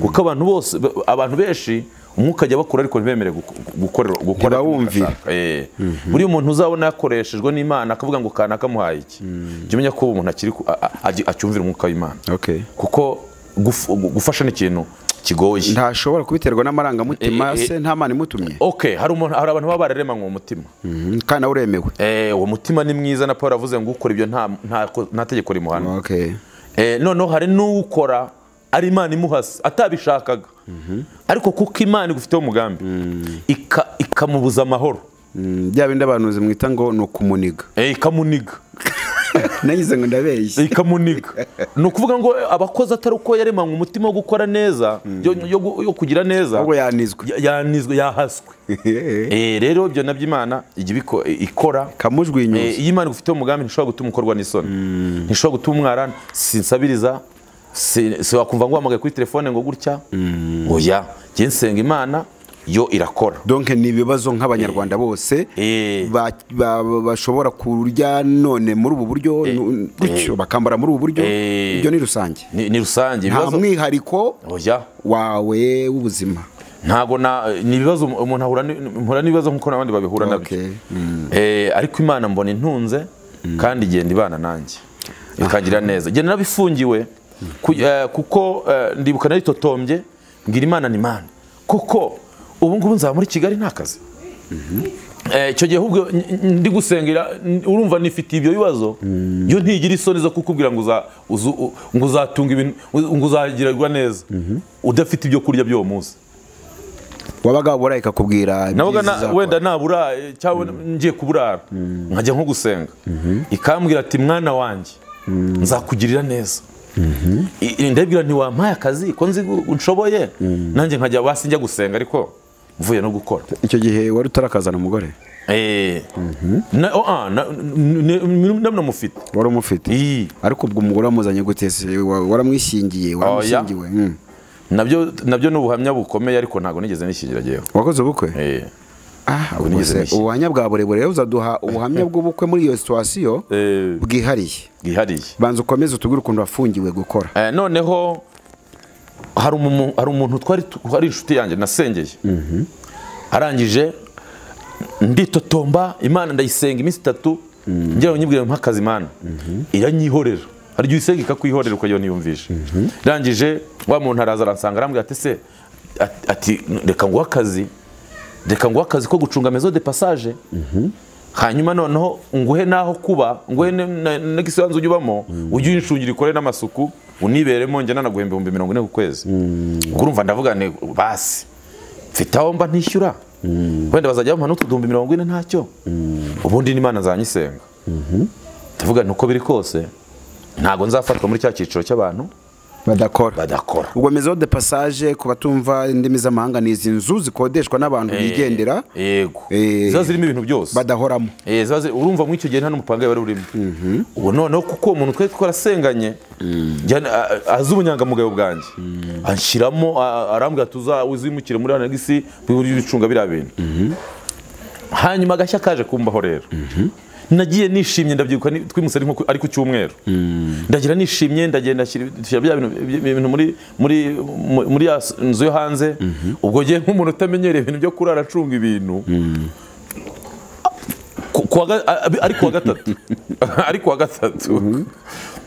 kuko abantu bose abantu benshi umwuka ajya bakura ariko ntibemere guko- gukorera gukora Ntibawumvira. Eh. buriya umuntu uzabona yakoreshejwe n'imana akavuga ngo kanaka amuhaye iki jya umenya ko uwo muntu akiri ku- a- a- agy- acyumvira umwuka w'imana okay kuko guf- gu- gufasha ni ikintu kigoye ntashobora kubiterwa n'amarangamutima Eh, eh, se nta mana imutumye ok hari umuntu- hari abantu baba bararemanywe umutima Mhm, kandi nawe uremewe Eh, uwo mutima ni mwiza na paul avuze ngo ukora ibyo nta- nta nta tegeko rimuhana okay Eh, noneho hari n'ukora ari imana imuhase atabishakaga ariko kuko imana igufiteho umugambi ika- ikamubuza amahoro Mm, bya bindi abantu mwita ngo ni ukumuniga Eh, ikamuniga nagize ngo ndabeshye ikamuniga ni ukuvuga ngo abakozi atari uko yaremanywe umutima wo gukora neza yo, yo gu- yo kugira neza ahubwo yanizwe ya- yanizwe yahaswe Eh, rero ibyo nabyo imana ijya ibiko- ikora Eh, kamujwinyuza iyo imana igufiteho umugambi ntishobora gutuma ukorwa n'isoni ntishobora gutuma umwarana sinsabiriza si si wakumva ngo uhamagaye kuri telefone ngo gutya oya njye nsenga imana yo irakora donke ni ibibazo nk'abanyarwanda bose Eh. ba- ba- ba- bashobora kurya none muri ubu buryo nu- gutyo bakambara muri ubu buryo Eh. ibyo ni rusange ni, ni rusange nta ibibazo mwihariko oya wawe w'ubuzima ntabwo na ni ibibazo umuntu ahura ni- mpura n'ibibazo nk'uko n'abandi babihura nabyo Okay. Eh, ariko imana mbona intunze kandi igenda ibana nanjye ikangira neza igenda nabifungiwe ku- eh, kuko eh, ndibuka naritotombye mbwira imana ni imana kuko ubu ngubu nzaba muri kigali nta kazi Eh, icyo gihe ahubwo n- n- ndi gusengera n- urumva nifitiye ibyo bibazo yo ntigira isoni zo kukubwira ngo uza- uzu- u- ngo uzatunga ibintu u- ngo uzagirirwa neza udafite ibyo kurya by'uwo munsi wabaga wabura ikakubwira navuga ibyiza na- izakora. wenda nabura cyangwa ngiye kuburara nkajya nko gusenga ikambwira ati mwana wanjye nzakugirira neza I- i- ndabwira nti wampaye akazi ko nzi gu- nshoboye nanjye nkajya basi njya gusenga ariko mvuye no gukora icyo gihe wari utarakazana umugore Eh. Na- oh, ah, na- n- n- n- namufite wari umufite Iyi. ariko ubwo umugore wamuzanye gute se Wa- waramwishingiye waramushingiwe Mm. nabyo nabyo ni ubuhamya bukomeye ariko ntabwo nigeze nishyingira yewe wakoze ubukwe Eh. Ah, Ntabwo nigeze ubwo se, mishya. ubuhamya bwa burebure rero uzaduha ubuhamya bw'ubukwe muri iyo situwasiyo Eh. bwihariye bwihariye banza ukomeze utubwire ukuntu wafungiwe gukora Eh, noneho hari umu- hari umuntu twari tu- hari inshuti yanjye nasengeye arangije nditotomba imana ndayisenga iminsi itatu njyewe nyibwira nk'akazi imana iranyihorera hari igihe uyisenga ikakwihorera ukajya niyumvisha irangije wa muntu araza aransanga arambwira ati se ati- ati reka nguhe akazi reka nguhe akazi ko gucunga mezo de passage hanyuma noneho nguhe n'aho kuba nguhe n'igisanzu ujya ubamo ujye uyinshungira ikore n'amasuku uniberemo njye nanaguhemba ibihumbi mirongo ine ku kwezi ubwo urumva ndavuga nti basi mfite aho mba ntishyura wenda bazajya bampa n'utuduhumbi mirongo ine ntacyo ubundi n'imana zanyisenga ndavuga nti uko biri kose ntabwo nzafatwa muri cya cyiciro cy'abantu badakora badakora ubwo mezo de passage ku batumva indimi z'amahanga ni izi nzu zikodeshwa n'abantu bigendera yego Eh. ziba zirimo ibintu byose badahoramo Eh, zaze- urumva muri icyo gihe nta n'umupanga wari urimo ubu noneho kuko uwo muntu twari twarasenganye njyana- a- a- azi ubunyangamugayo bwanjye anshyiramo a- arambwira ati "Uza- uzimukire muri anagisi bicunga biriya bintu hanyuma agashya kaje kumbaho rero nagiye nishimye ndabyibuka ni- twimutse ari nko ku- ari ku cyumweru ndagira nishimye ndagenda nshyira nshyira bya bintu- bya- bya bintu muri muri mu- muri ya s- nzu yo hanze ubwo ngiye nk'umuntu utamenyereye ibintu byo kurara acunga ibintu ku- kuwa ga- a- a- ari kuwa gatatu ari kuwa gatatu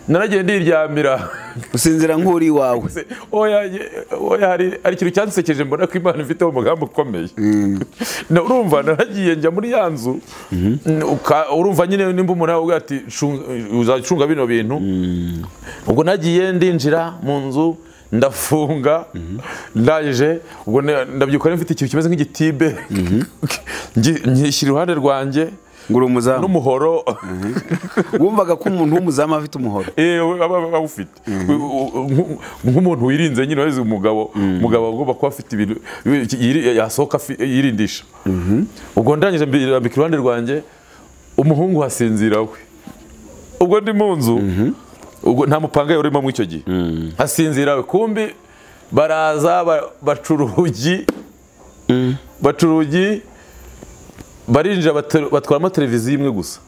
naragiye ndiryamira usinzira nk'uri iwawe Se- oya ye- oya hari hari ikintu cyansekeje mbona ko imana ifiteho umugambi ukomeye Na- urumva naragiye njya muri ya nzu uka- urumva nyine nimba umuntu yavuga ati "Shunga- uzacunga bino bintu ubwo nagiye ndinjira mu nzu ndafunga ndaje ubwo ne- ndabyuka rero mfite ikintu kimeze nk'igitibe Ngi- nyishyira iruhande rwanjye ngura umuzamu n'umuhoro wumvaga ko umuntu w'umuzamu aba afite umuhoro Eh, we- aba aba awufite U- u- nku- nk'umuntu wirinze nyine wese umugabo umugabo agomba kuba afite ibintu ibi- iki- yiri- yasohoka afi- yirindisha ubwo ndangije mbirambika iruhande rwanjye umuhungu hasinzira we ubwo ndi mu nzu ubwo nta mupanga urimo muri icyo gihe hasinzira we kumbi baraza ba- baca urugi baca urugi barinjira bate- batwaramo televiziyo imwe gusa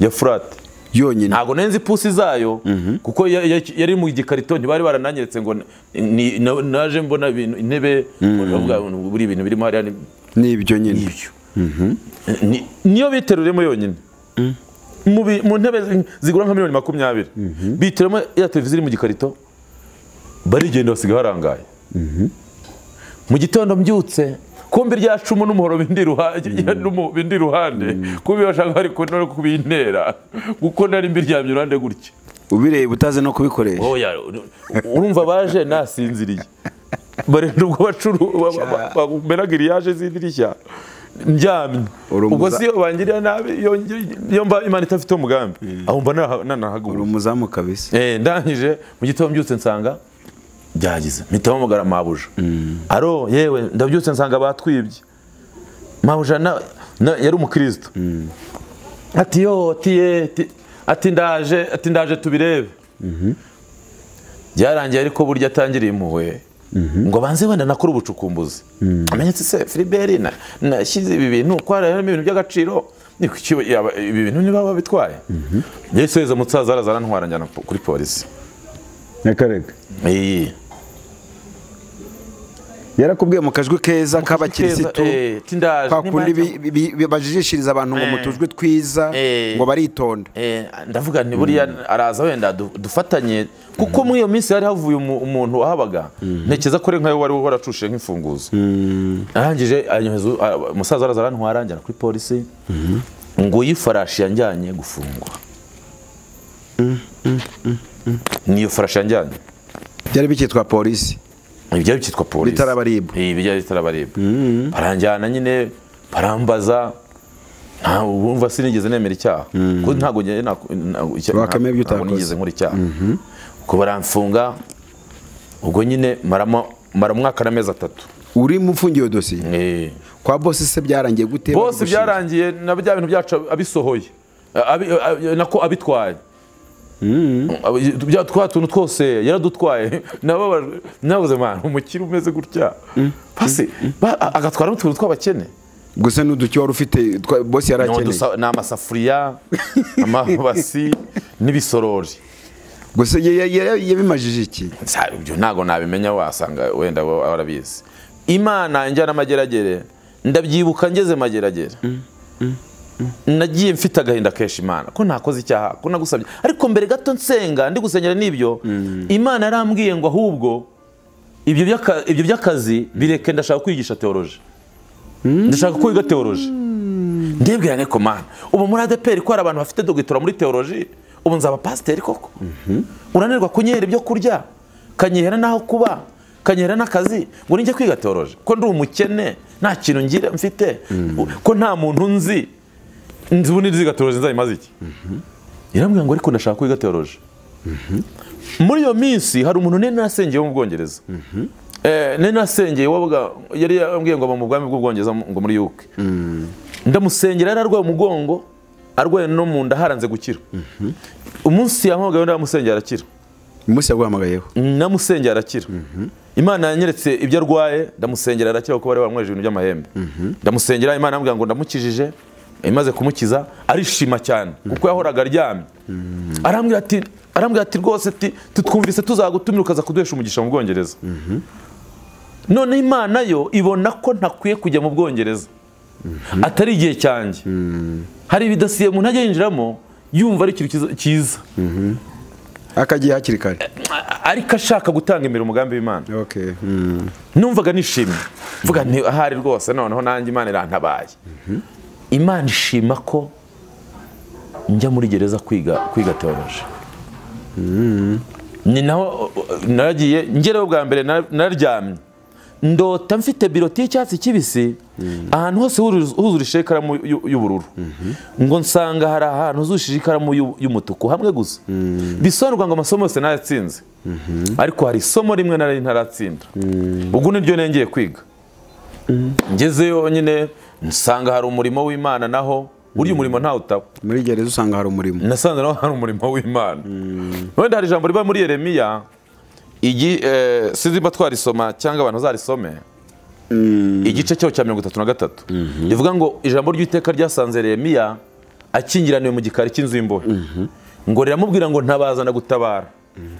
ya furati yonyine ntabwo nenze ipusi zayo kuko ya- ya- yari mu gikarito ntibari barananyeretse ngo ni- na- naje mbona ibintu intebe ndavuga ngo buri ibintu birimo hariya ni- ni ibyo nyine ibyo Ni- niyo biteruremo yonyine mu bi- mu ntebe zi- zigura nka miliyoni makumyabiri biteramo ya televiziyo iri mu gikarito barigenda basiga harangaye mu gitondo mbyutse kumbi rya cumu n'umuhoro bindi iruhande bindi iruhande kumbi bashaka bari ku- no kubintera kuko nari mbiryamye iruhande gutya ubireba utazi no kubikoresha oya urumva baje nasinziriye barenda ubwo bacuru giriyaje z'idirishya ndyamye Uri umuza- ubwo si iyo bangirira nabi iyo ngi- iyo mba imana idafite umugambi aho mba naha- uri nanahagura umuzamu kabisa Eh, ndangije mu gitondo mbyutse nsanga byagize mpita mpamagara mabuja aro yewe ndabyutse nsanga batwibye mabuja na- na- yari umukristo ati yo ati ye ati- ati ndaje ati ndaje tubirebe byarangiye ariko burya atangiriye impuhwe ngo banze wenda nakora ubucukumbuzi amenye ati se filiberi na- nashyize ibi bintu kwararemo ibintu by'agaciro ni kuki yaba- ibi bintu niba babitwaye yesu yeza musaza araza arantwara njyana po- kuri polisi nyakarega Iyi. yarakubwiye mu kajwi keza k'abakirisitu Eh, ati ndaje kwa kundi nimajya- bi- bi- bi- bajijishiriza abantu ngo Eh. mu tujwi twiza Eh. ngo baritonda Eh, ndavuga nti buriya araza wenda du- dufatanye kuko muri iyo minsi hari havuye umu- umuntu wahabaga ntekereza ko ari nkayo wari waracushe nk'imfunguzo arangije anyohereza u- a- umusaza araza arantwara njyana kuri polisi ngo iyi farashi yanjyanye gufungwa niyo farashi yanjyanye byari bikitwa polisi ibyo byitwa polisi Bitarabaribwa. Eh, bijya bitarabaribwa baranjyana nyine barambaza nta wumva sinigeze nemera icyaha kuko ntabwo nge- nta- nta- icya- Wakemeye ibyo ntabwo utakoze. nigeze nkora icyaha ubwo baramfunga ubwo nyine maramo mara umwaka n'amezi atatu urimo ufungiwe dosiye Eh. kwa bosi se byarangiye gute bose Bagushinja. byarangiye na bya bintu byacu abisohoye Abi- abi- nako abitwaye Abi- bya twa tuntu twose yaradutwaye nababajwe nabuze mwana umukire umeze gutya basi ba- a- agatwara n'utuntu tw'abakene gusa n'uduki wari ufite twa- bosi yari akeneye Ni udusa- ni amasafuriya amabasi n'ibisorori gusa ya- ya- ya- yabimajije iki Sa- ibyo ntabwo nabimenya wasanga wenda wa- warabizi imana njyana amageragere ndabyibuka ngeze mageragere nagiye mfite agahinda kenshi imana ko nakoze icyaha ko nagusabye ariko mbere gato nsenga ndi gusengera n'ibyo imana yarambwiye ngo ahubwo ibyo by'aka- ibyo by'akazi bireke ndashaka kwigisha teoroje ndashaka kwiga teoroje ndebwe yane komana ubu muri adeperi ko hari abantu bafite dogitora muri teoroji ubu nzaba pasiteri koko urananirwa kunyera ibyo kurya kanyihera n'aho kuba kanyihera n'akazi ngo nijye kwiga teoroji ko ndi umukene nta kintu ngira mfite ko nta muntu nzi nzi ubu n'iziga teoroji nzayimaze iki yarambwira ngo ariko ndashaka kwiga teoroji muri iyo minsi hari umuntu nari nasengeye wo mu bwongereza Eh, nari nasengeye wabaga yari yambwiye ngo aba mu bwami bw'ubwongereza ngo muri yuke ndamusengera yari arwaye umugongo arwaye no mu nda haranze gukira umunsi yampamagaye ndamusengera arakira umunsi yaguhamagayeho namusengera arakira imana yanyeretse ibyo arwaye ndamusengera arakira kuko bari bamweje ibintu by'amahembe ndamusengera imana yambwira ngo ndamukijije imaze kumukiza arishima cyane kuko yahoraga aryamye arambwira ati arambwira ati rwose ati tutwumvise tuzagutumira ukaza kuduhesha umugisha mu bwongereza none imana yo ibona ko ntakwiye kujya mu bwongereza atari igihe cyanjye hari ibidasiye umuntu ajya yinjiramo yumva ari ikintu kiza- cyiza akagiye hakiri kare ariko ashaka gutanga imbere umugambi w'imana okay mm. numvaga nishimye mvuga nti ahari rwose noneho nanjye imana irantabaye imana ishima ko njya muri gereza kwiga kwiga teoroje ni naho naragiye ngereho bwa mbere nar- nararyamye ndota mfite biroti y'icyatsi kibisi ahantu hose huruz- huzurishije ikaramu y'u- y'ubururu ngo nsanga hari ahantu huzurishije ikaramu y'u- y'umutuku hamwe gusa bisobanurwa ngo amasomo yose nayatsinze ariko hari isomo rimwe nari ntaratsinda ubwo ni ryo nengeye kwiga ngezeyo nyine nsanga hari umurimo w'imana naho burya umurimo ntawutaba muri gereza usanga hari umurimo nasanze naho hari umurimo w'imana wenda hari ijambo riba muri yeremiya igi eh, sinzi niba twarisoma cyangwa abantu bazarisome igice cyaho cya mirongo itatu na gatatu rivuga ngo ijambo ry'iteka ryasanze yeremiya akingiraniwe mu gikari cy'inzu y'imbohe ngo riramubwira ngo ntabazana gutabara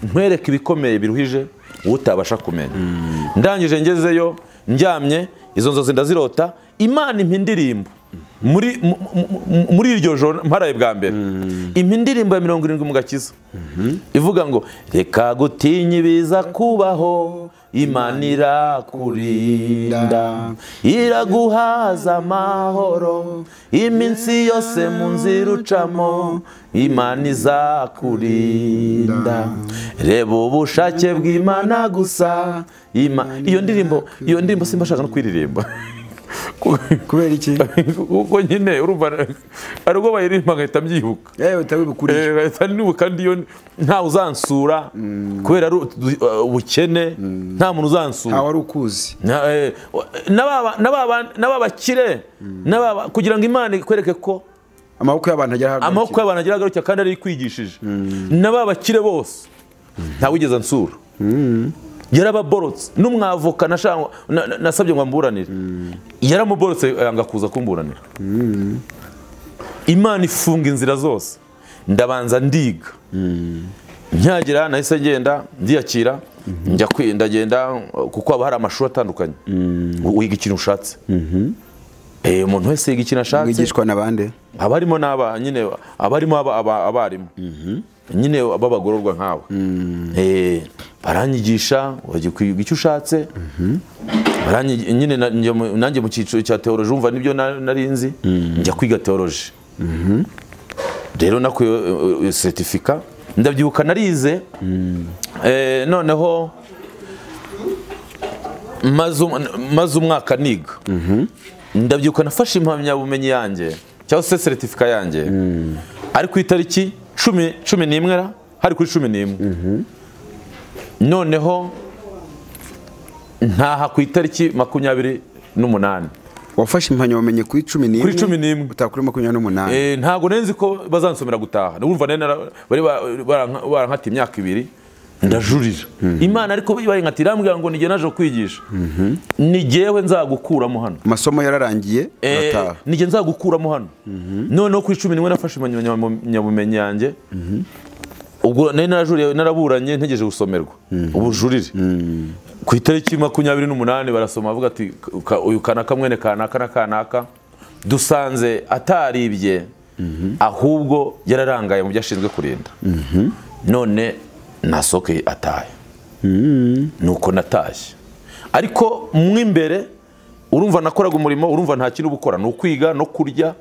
ntwereke ibikomeye biruhije utabasha kumenya ndangije ngezeyo ndyamye izo nzozi ndazirota imana impa indirimbo muri mu- mu- mu- muri iryo joro mparaye bwa mbere impa indirimbo ya mirongo irindwi mu gakiza ivuga ngo reka gutinya ibiza kubaho imana irakurinda iraguhaza amahoro iminsi yose mu nzira ucamo imana izakurinda reba ubushake bw'imana gusa Ima- iyo ndirimbo iyo ndirimbo simba ashaka no kuririmba kubera iki kuko nyine urumva hari ubwo bayiririmba ngahita mbyibuka yewe utabibukuriye Eh, leta n'ubu kandi iyo ntawe uzansura kubera ari utu- uh, ubukene nta muntu uzansura ntawe wari ukuzi Na- eh, wa- n'aba- n'aba- n'aba bakire n'aba- kugira ngo imana ikwereke ko amaboko y'abantu agera ahagarukira amaboko y'abantu agira agarukira kandi ari ikwigishije n'aba bakire bose ntawigeze ansura yarababorotse n'umwavoka nashaka- na- na- nasabye ngo amburanire yaramuborotse yanga kuza kumburanira imana ifunga inzira zose ndabanza ndiga nkihagera nahise ngenda ndiyakira njya kwi- ndagenda kuko haba hari amashuri atandukanye wiga ikintu ushatse Eh, umuntu wese yiga ikintu ashatse mwigishwa na bande abarimo n'aba nyine abarimo aba- aba- abarimu nyine b'abagororwa nkawe Eh, baranyigisha wajya kwiga icyo ushatse Baranyi- nyine na- njya mu- nanjye mu cyiciro cya teoroji umva nibyo na- nari nzi njya kwiga teoroji rero nakuye seritifika ndabyibuka narize Eh, noneho maze um- maze umwaka niga ndabyibuka nafashe impamyabumenyi yanjye cyangwa se seritifika yanjye ari ku itariki cumi cumi n'imwe ra hari kuri cumi n'imwe noneho ntaha ku itariki makumyabiri n'umunani wafashe impamyabumenyi kuri cumi n'imwe Kuri cumi n'imwe. utaha kuri makumyabiri n'umunani Eh, ntago nari nzi ko bazansomera gutaha urumva nari nara- bari ba- baranka- barankata imyaka ibiri ndajurira imana ariko bayinkatira irambwira ngo nige naje kwigisha nigewe nzagukuramo hano amasomo yararangiye Eh, arataha nige nzagukuramo hano noneho ku icumi nimwe nafashe impamyabumenyi yanjye ubwo nari narajuriye naraburanye ntegereje gusomerwa ubujurire ku itariki makumyabiri n'umunani barasoma bavuga ati "Ka- uyu kanaka mwene kanaka na kanaka dusanze ataribye ahubwo yararangaye mu byo ashinzwe kurinda none nasohokeye ataye nuko natashye ariko mo imbere urumva nakoraga umurimo urumva nta kintu uba ukora ni ukwiga no kurya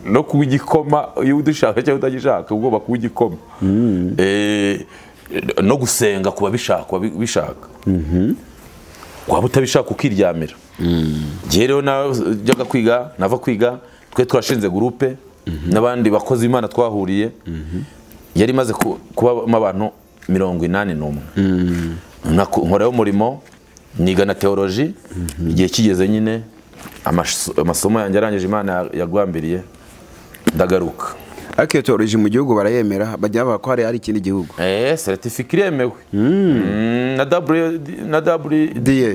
no kuba igikoma iyo udushaka cyangwa utagishaka ugomba kuba igikoma Eh, no gusenga ku babishaka babishaka waba utabishaka ukiryamira igihe rero najyaga kwiga nava kwiga twe twashinze gurupe n'abandi bakozi imana twahuriye yari imaze ku- kubamo abantu mirongo inani n'umwe Naku- nkoraho umurimo niga na teoloji igihe kigeze nyine amaso- amasomo yanjye arangije imana yagwambiriye ndagaruka ariko iyo teoloji mu gihugu barayemera bajya bavuga ko hari hari ikindi gihugu eee seritifika iremewe Mm, na W- na W- DA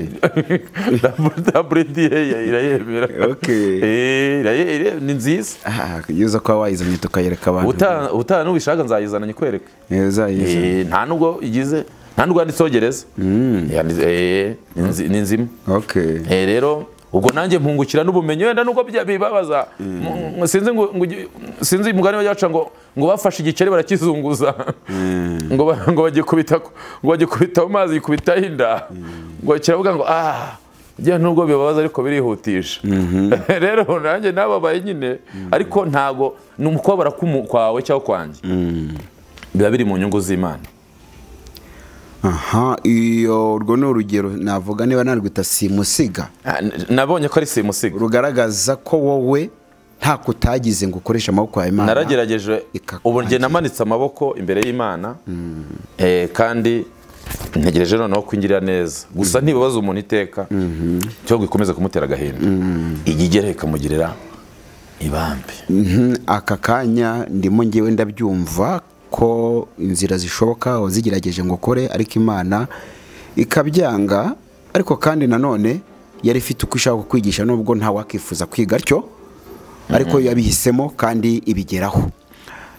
WDA irayemera Okay. Eh, iraye- ire- ni nziza aha yuza kuba wayizanye tukayereka abantu Uta- utaha nubishaka nzayizana nyikwereke yeza yeza Eh, nta nubwo igize nta nubwo yanditseho gereza Yanditse- eh, ni nzi- ni nzima okay Eh, rero ubwo nanjye mpungukira n'ubumenyi wenda nuko bya- bibabaza M- m- sinzi ngo ngo ugi- sinzi umugani baca ngo ngo bafashe igiceri barakizunguza ngo ba- ngo bagikubita ku- ngo bagikubita mu mazi gikubitaho inda ngo kiravuga ngo ah bya nubwo bibabaza ariko birihutisha rero nanjye nababaye nyine ariko ntago ni umukobwa kwawe cyangwa kwanjye biba biri mu nyungu z'imana aha iyo urwo ni urugero navuga niba narwita simusiga Ah, n- nabonye ko ari simusiga rugaragaza ko wowe nta kutagize ngo ukoreshe amaboko yawe imana naragerageje ikakwangira. ubu njye namanitse amaboko imbere y'imana Eh, kandi ntegereje noneho kwinjirira neza gusa ntibabaza umuntu iteka cyangwa ikomeze kumutera agahinda ijya igera ikamugirira ibambe Mhm, aka kanya ndimo ngewe ndabyumva ko inzira zishoboka wazigerageje ngo ukore ariko imana ikabyanga ariko kandi nanone yari ifite uko ishaka kukwigisha nubwo nta wakwifuza kwiga atyo ariko yabihisemo kandi ibigeraho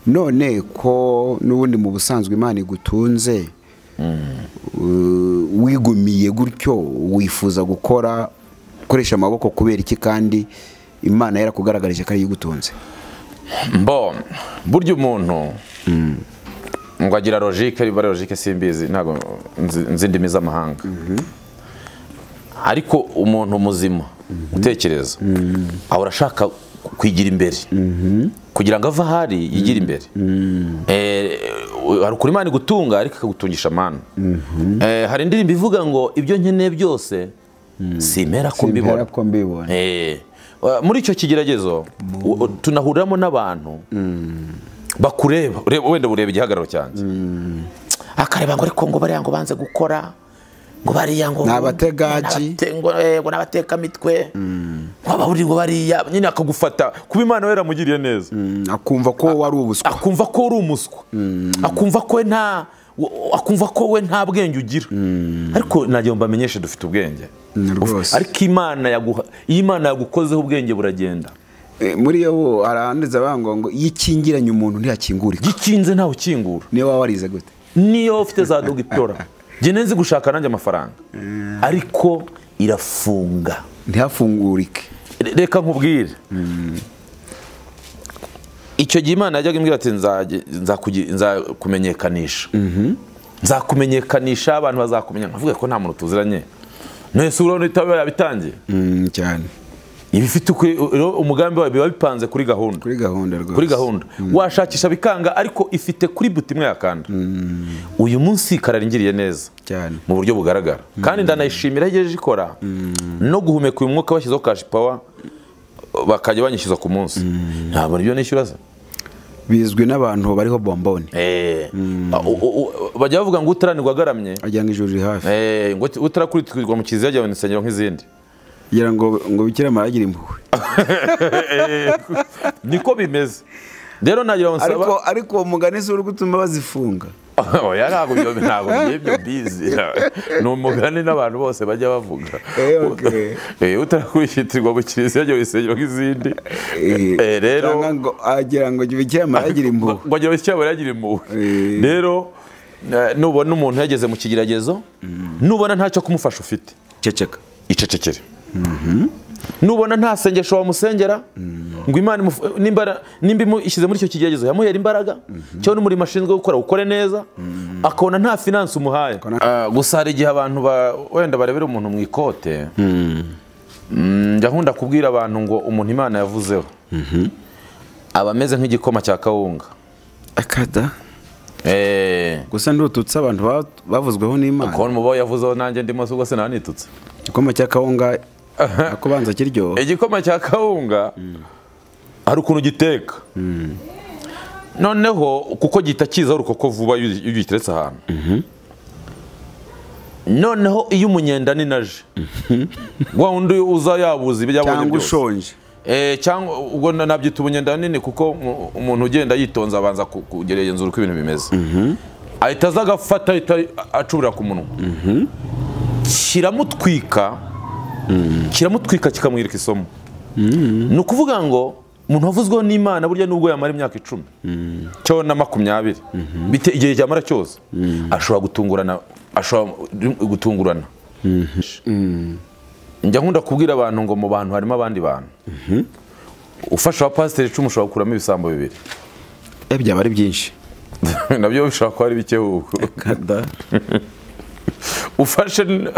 none ko n'ubundi mu busanzwe imana igutunze uh, wigumiye gutyo wifuza gukora ukoresha amaboko kubera iki kandi imana yarakugaragarije ko ariyo igutunze mbo burya umuntu ngo agira logike niba ari logike simbizi ntabwo nzi nzi indimi z'amahanga ariko umuntu muzima utekereza ahora ashaka kwigira imbere kugira ngo ave aho ari yigire imbere Eh, hari ukuri imana igutunga ariko ikagutungisha amana Eh, hari indirimbo ivuga ngo ibyo nkeneye byose simpera ko mbibona ko mbibona Eh, wa- muri icyo kigeragezo u- u- tunahuriramo n'abantu bakureba ureba- wenda bureba igihagararo cyanjye akareba ngo ariko ngo bariya ngo banze gukora ngo bariya ngo Ni abategaji. Ni abate- ngo, eh, ngo n'abatekamitwe ngo ababuriwe bariya nyine akagufata kuba imana we yaramugiriye neza Mm, akumva ko wari ubuswa akumva ko uri umuswa akumva ko we nta wo- akumva ko we nta bwenge ugira ariko nagira ngo mbamenyeshe dufite ubwenge Mm, rwose ariko imana yaguha iyo imana yagukozeho ubwenge buragenda Eh, muri yo bo arahandiza bango ngo iyo ikingiranye umuntu ntiyakingurika gikinze ntawe ukingura niyo waba warize gute niyo ufite za dogitora njye nzi gushaka nanjye amafaranga ariko irafunga ntihafungurike Re- reka nkubwire icyo gihe imana yajyaga imbwira ati "Nzajye- nzakugi- nzakumenyekanisha nzakumenyekanisha abantu bazakumenya nkavuga ko nta muntu tuziranye nese urabona ibitabo yabitangiye Mm, cyane ibifite ukuri- rero umugambi wayo biba bipanze kuri gahunda kuri gahunda rwose kuri gahunda washakisha bikanga ariko ifite kuri buti imwe yakanda uyu munsi kararangiriye neza Cyane. mu buryo bugaragara kandi ndanayishimira aho igejeje ikora no guhumeka uyu mwuka bashyizeho kashi pawa bakajya banyishyuza ku munsi ntabwo nibyo nishyura se bizwi n'abantu bariho bomboni Eh, u- u- u- bajya bavuga ngo utaranirwa agaramye agira ngo ijuru riri hafi eh, ngo utarakuritirwa mu kiliziya jya mu nsengero nk'izindi kugira ngo ngo bikira maragira impuhwe niko bimeze rero nagira ngo nsaba ariko umugani si uri gutuma bazifunga oya ntabwo ibyo ntabwo by'ibyo bizi ni umugani n'abantu bose bajya bavuga Eh, okay. Eh, utarakwishitirwa mu kiliziya ngo wisengero nk'izindi Eh, rero cyangwa ngo agira ngo bijye amaragira impuhwe ngo agira icyabura yagira impuhwe Eh. rero eh, nubona umuntu yageze mu kigeragezo nubona ntacyo kumufasha ufite ceceka icecekere nubona nta sengesho wamusengera ngo imana imuf- nimbara- nimba ishyize muri icyo kigeragezo yamuhera imbaraga cyangwa n'umurimo ashinzwe gukora ukore neza akabona nta finanse umuhaye Ah, gusa hari igihe abantu ba- wenda barebera umuntu mu ikote Mm, njya nkunda kubwira abantu ngo umuntu imana yavuzeho aba ameze nk'igikoma cya kawunga akada Eh, gusa ndututse abantu ba- bavuzweho n'imana kubona umubo yavuzeho nanjye ndimo ubwo sinanitutse igikoma cya kawunga ako banza kiryoha igikoma cya kawunga hari ukuntu giteka noneho kuko gihita kizaho urukoko vuba iyo ugi- iyo ugiteretse ahantu noneho iyo umunyenda ni naje wa wundi uza yabuze ibyo yabonye cyangwa byose ushonje Eh, cyangwa ubwo na- nabyita ubunyenda nini kuko mu- umuntu ugenda yitonze abanza ku- kugenzura uko ibintu bimeze ahita aza agafata ahita acurira ku munwa kiramutwika kiramutwika kikamwirika isomo ni ukuvuga ngo umuntu wavuzweho n'imana burya nubwo yamara imyaka icumi cyo na makumyabiri bite igihe cyamara cyose ashobora gutungurana ashobora gutungurana njya nkunda kubwira abantu ngo mu bantu harimo abandi bantu ufasha abapasiteri icumi ushobora gukuramo ibisambo bibiri Eh, byaba ari byinshi nabyo bishobora kuba ari bike huko kada ufashe n-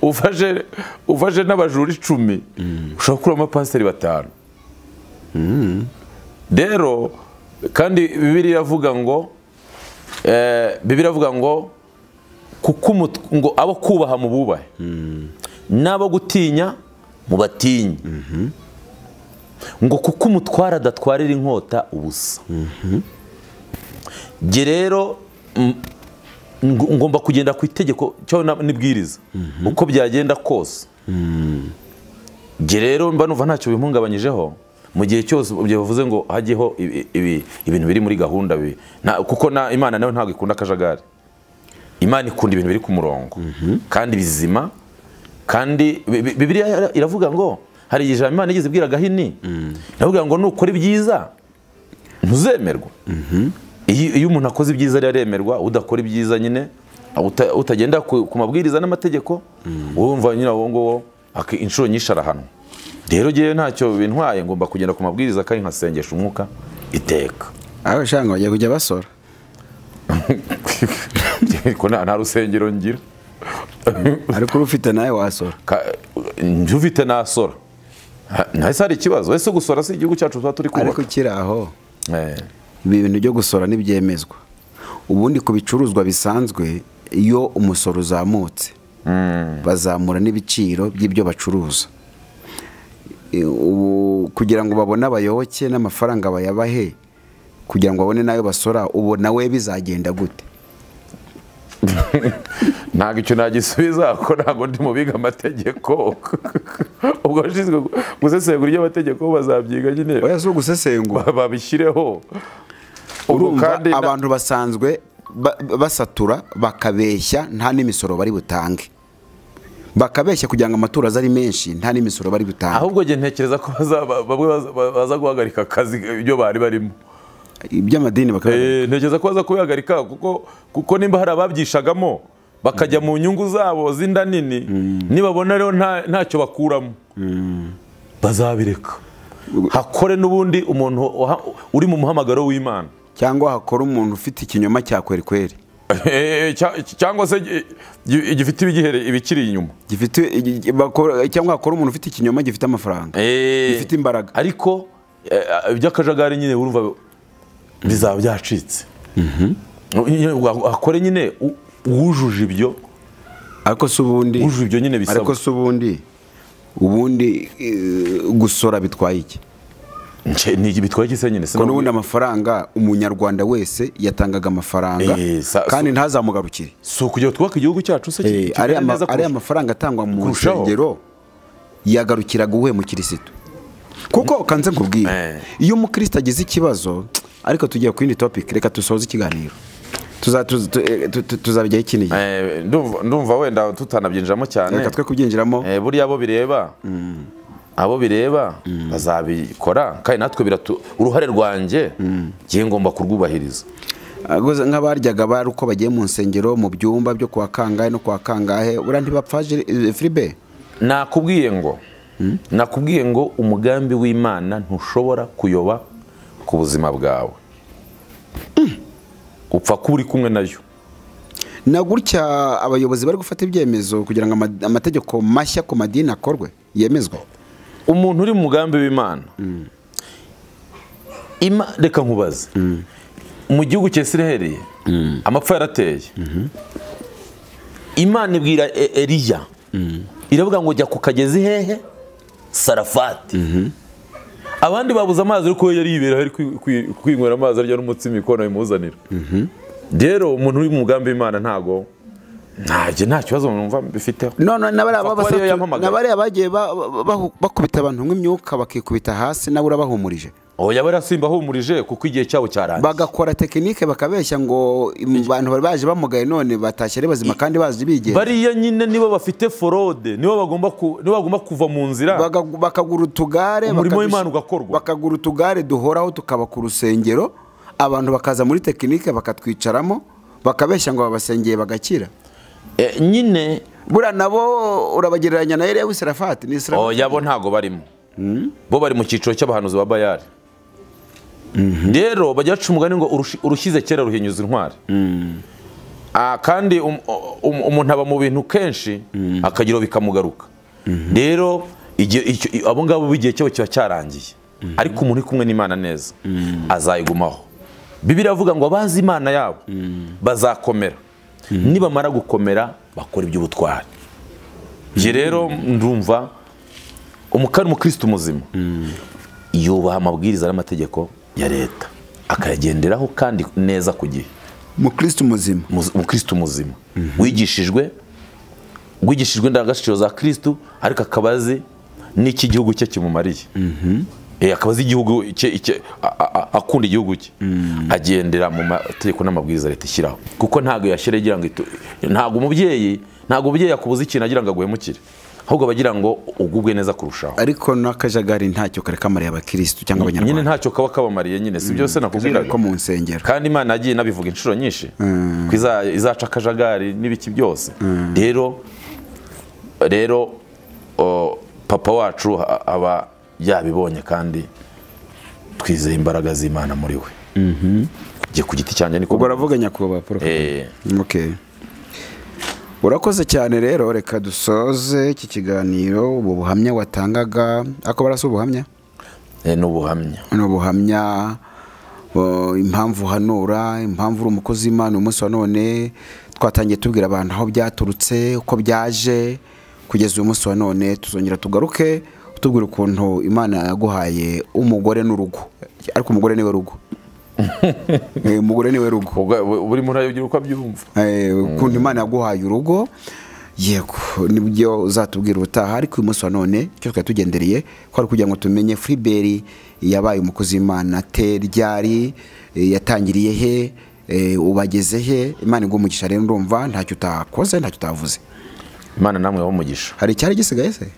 ufashe ufashe n'abajura icumi ushobora gukuramo abapasiteri batanu rero kandi bibiliya iravuga ngo eh, bibiliya iravuga ngo kuko umut- ngo abo kubaha mu bubahe n'abo gutinya mu batinye ngo kuko umutwara adatwarira inkota ubusa jye rero m- ngo- ngomba kugenda ku itegeko cyangwa na- n'ibwiriza uko byagenda kose jye rero mba numva ntacyo bimpungabanyije mu gihe cyose mu gihe bavuze ngo hajyeho ibi- ibi- ibintu biri muri gahunda bi- na- kuko na- imana nayo ntabwo ikunda akajagari imana ikunda ibintu biri ku murongo kandi bizima kandi Bi- Bi- bibiliya iravuga ngo hari igihe ijambo imana igeze ibwira gahini iravuga ngo nukora ibyiza ntuzemerwa iyo iyo umuntu akoze ibyiza rero aremerwa udakora ibyiza nyine uta- utagenda ku ku mabwiriza n'amategeko wumva nyine uwo nguwo ak- inshuro nyinshi arahanwa rero ngewe ntacyo bintwaye ngomba kugenda ku mabwiriza kandi nkasengesha umwuka iteka aho ushanga bagiye kujya basora Ko nta nta rusengero ngira ariko urufite nawe wasora Ka- njye ufite nasora Ha- nahise hari ikibazo ese gusora si igihugu cyacu tuba turi ariko kubaka ukiri aho Eh, ibi bintu byo gusora ntibyemezwa ubundi ku bicuruzwa bisanzwe iyo umusoro uzamutse bazamura n'ibiciro by'ibyo bacuruza E, ubu kugira ngo babone abayoboke n'amafaranga bayabahe kugira ngo babone n'ayo basora ubu nawe bizagenda gute ntabwo icyo nagisubiza ko ntabwo ndi mu biga amategeko ubwo abashinzwe gu- gusesengura iby'amategeko bazabyiga nyine oya si ugusesengura ba- babishyireho ubu urumva kandi na- abantu basanzwe ba- basatura bakabeshya nta n'imisoro bari butange bakabeshya kugira ngo amaturo aze ari menshi nta n'imisoro bari butange ahubwo njye ntekereza ko bazaba- bamwe baza- baza guhagarika akazi ibyo bari barimo iby'amadini bakaba Eh, ntekereza ko baza kubihagarika kuko kuko nimba hari ababyishagamo bakajya mu nyungu zabo z'inda nini nibabona rero nta- ntacyo bakuramo bazabireka hakore n'ubundi umuntu waha- uri mu muhamagaro w'imana cyangwa hakora umuntu ufite ikinyoma cya kwerikweri Eh, cya- cyangwa se gi- gi- gifite ibigihere ibikiri inyuma gifite igi- gi- bakora- cyangwa hakora umuntu ufite ikinyoma gifite amafaranga gifite imbaraga ariko eh, iby'akajagari nyine urumva bizaba byacitse Nyine wa- hakore nyine u- uwujuje ibyo ariko si ubundi wujuje ibyo nyine ariko bisabwa si ubundi ubundi eh, gusora bitwaye iki Nje- ni bitwaye iki se nyine ko n'ubundi amafaranga umunyarwanda wese yatangaga amafaranga Eh, sa- kandi ntazamugarukire si ukugira ngo twubake igihugu cyacu se Eh, kigende ariya ma- neza ariya kurusha- mafaranga atangwa mu kurushaho. nsengero yagarukiraga uwuhe mukirisitu kuko kanze nkubwire Eh. iyo umukristo agize ikibazo ariko tugiye ku yindi topic reka dusoze ikiganiro tuza- tuza- tu- eh, tu- tu- tuzabijyaho ikiniye Eh, ndumva- ndumva wenda tutanabyinjiramo cyane reka twe kubyinjiramo Eh, buriya abo bireba abo bireba bazabikora kandi natwe biratu uruhare rwanjye ngiye ngomba kurwubahiriza Ah, gusa nk'abaryaga bari uko bagiye mu nsengero mu byumba byo kuwa kangahe no kuwa kangahe buriya ntibapfa Jiri- eh, firibe nakubwiye ngo nakubwiye ngo umugambi w'imana ntushobora kuyoba ku buzima bwawe upfa kuba uri kumwe nayo na gutya abayobozi bari gufata ibyemezo kugira ngo ama- amategeko mashya ku madini akorwe yemezwe umuntu uri mu mugambi w'imana Ima- reka nkubaze mu gihugu cya isiraheli amapfa yarateye imana ibwira E- eliya iravuga ngo jya ku kagezi hehe sarafati abandi babuze amazi ariko we yari yibera ari kwi- kwi- kwinywera amazi arya n'umutsima ikona bimuzanira rero umuntu uri mu mugambi w'imana ntago ntajye nta kibazo numva bifiteho none n'abariya Upfa kuba ariyo yampamagaye. bagiye ba- ba- ba- bakubita abantu nk'imyuka bakikubita hasi nawe urabahumurije oya yaba yarasimba ahumurije kuko igihe cyabo cyarangiye bagakora tekinike bakabeshya ngo im- abantu bari baje bamugaye none batashye ari bazima kandi bazi bigenga bariya nyine nibo bafite forode nibo bagomba ku- nibo bagomba kuva mu nzira Bagagu- bakagura utugare Umurimo bakadus- w'Imana ugakorwa. bakagura utugare duhoraho tukaba ku rusengero abantu bakaza muri tekinike bakatwicaramo bakabeshya ngo babasengeye bagakira Eh, nyine buriya nabo urabagereranya na Eliya w'Isirafati ni Israfati oya bo ntago barimo bo bari mu cyiciro cy'abahanuzi ba bayari rero bajya baca umugani ngo urushi- urushyize kera ruhinyuza intwari Ah, kandi um- um- umuntu aba mu bintu kenshi akagira bikamugaruka rero igihe- icyo- i- abo ngabo igihe cyabo kiba cyarangiye ariko umuntu uri kumwe n'imana neza azayigumaho bibiri avuga ngo abazi imana yabo bazakomera nibamara gukomera bakora iby'ubutwari njye rero ndumva umukari umukristo muzima yubaha amabwiriza n'amategeko ya leta akayagenderaho kandi neza ku gihe umukristo muzima Muz- umukristo muzima wigishijwe wigishijwe indangagaciro za kristo ariko akaba azi n'iki igihugu cye kimumariye Eh, akaba azi igihugu cye icye- a- a- a- akunda igihugu cye agendera mu mategeko n'amabwiriza leta ishyiraho kuko ntabwo yashyira agira ngo itu- ntabwo umubyeyi ntabwo umubyeyi yakubuza ikintu agira ngo aguhemukire ahubwo aba agira ngo ugubwe neza kurushaho ariko n'akajagari ntacyo kare kamariye abakirisitu cyangwa nyine abanyarwanda ntacyo kaba kabamariye nyine si byose akajagari nakubwiraga ko mu nsengero kandi imana yagiye inabivuga inshuro nyinshi ko iza- izaca akajagari n'ibiki byose rero rero o, papa wacu a- aba yabibonye kandi twizeye imbaraga z'imana muri we njye ku giti cyanjye niko ubwo aravuga nyakubahwa paul kagame Eh, Okay. urakoze cyane rero reka dusoze iki kiganiro ubu buhamya watangaga ako barasa ubuhamya eh, ni ubuhamya ni ubuhamya uh, impamvu uhanura impamvu uri umukozi w'imana umunsi wa none twatangiye tubwira abantu aho byaturutse uko byaje kugeza uyu munsi wa none tuzongera tugaruke utubwira ukuntu imana yaguhaye umugore n'urugo ariko umugore niwe rugo Eh, umugore niwe rugo Ubwo- bu- buri muntu yagira uko abyumva Eh, ukuntu imana yaguhaye urugo yego nibyo uzatubwira ubutaha ariko uyu munsi wa none icyo twari tugendereye ko ari kugira ngo tumenye furiberi yabaye umukozi w'imana te ryari eh, yatangiriye he eh, ubageze he imana iguha umugisha rero ndumva ntacyo utakoze ntacyo utavuze imana namwe yaho umugisha hari icyari gisigaye se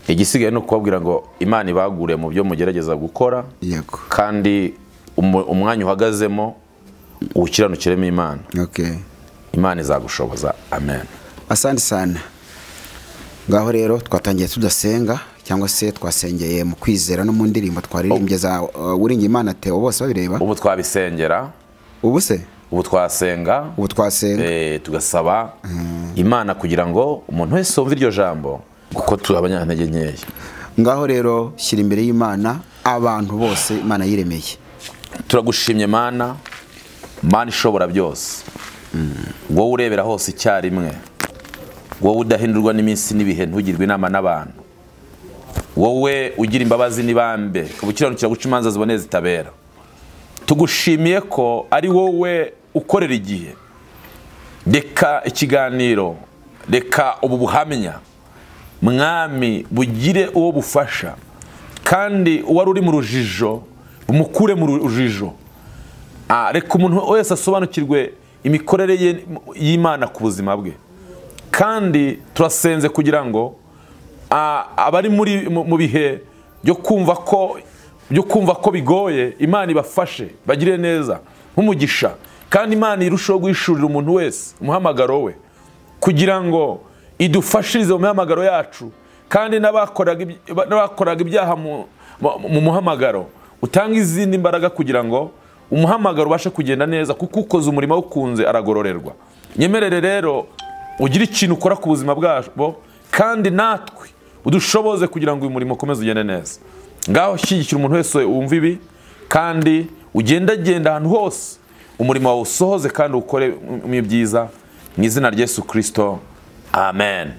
igisigaye ni ukubabwira ngo imana ibagure mu byo mugerageza gukora yego kandi umu- umwanya uhagazemo uwukiranukiremo imana okay. imana izagushoboza amen asante sana ngaho rero twatangiye tudasenga cyangwa se twasengeye mu kwizera no mu ndirimbo twaririmbye za uh, uringiye imana teo bose babireba ubu twabisengera ubu se ubu twasenga ubu twasenga eh, tugasaba imana kugira ngo umuntu wese wumva iryo jambo kuko turi abanyantege nkeya ngaho rero shyira imbere y'imana abantu bose imana yiremeye turagushimye mana mana ishobora byose wowe urebera hose icyarimwe wowe udahindurwa n'iminsi n'ibihe ntugirwe inama n'abantu wowe ugira imbabazi n'ibambe ubukiranukira guca imanza ziboneye zitabera tugushimiye ko ari wowe ukorera igihe reka ikiganiro reka ubu buhamya mwami bugire uwo bufasha kandi uwari uri mu rujijo bumukure mu rujijo Ah, reka umuntu wese asobanukirwe imikorere ye- y'imana ku buzima bwe kandi turasenze kugira ngo a- abari muri mu mu bihe byo kumva ko byo kumva ko bigoye imana ibafashe bagire neza nk'umugisha kandi imana irusheho guhishurira umuntu wese umuhamagaro we kugira ngo idufashirize mu mihamagaro yacu kandi n'abakoraga iby- n'abakoraga ibyaha mu- mu mu muhamagaro utanga izindi mbaraga kugira ngo umuhamagaro ubashe kugenda neza kuko ukoze umurimo awukunze aragororerwa nyemerere rero ugire ikintu ukora ku buzima bwabo kandi natwe udushoboze kugira ngo uyu murimo ukomeze ugende neza ngaho shyigikira umuntu wese wumva ibi kandi ugendagenda ahantu hose umurimo wawe usohoze kandi ukore mu byiza mu izina rya yesu kirisito amen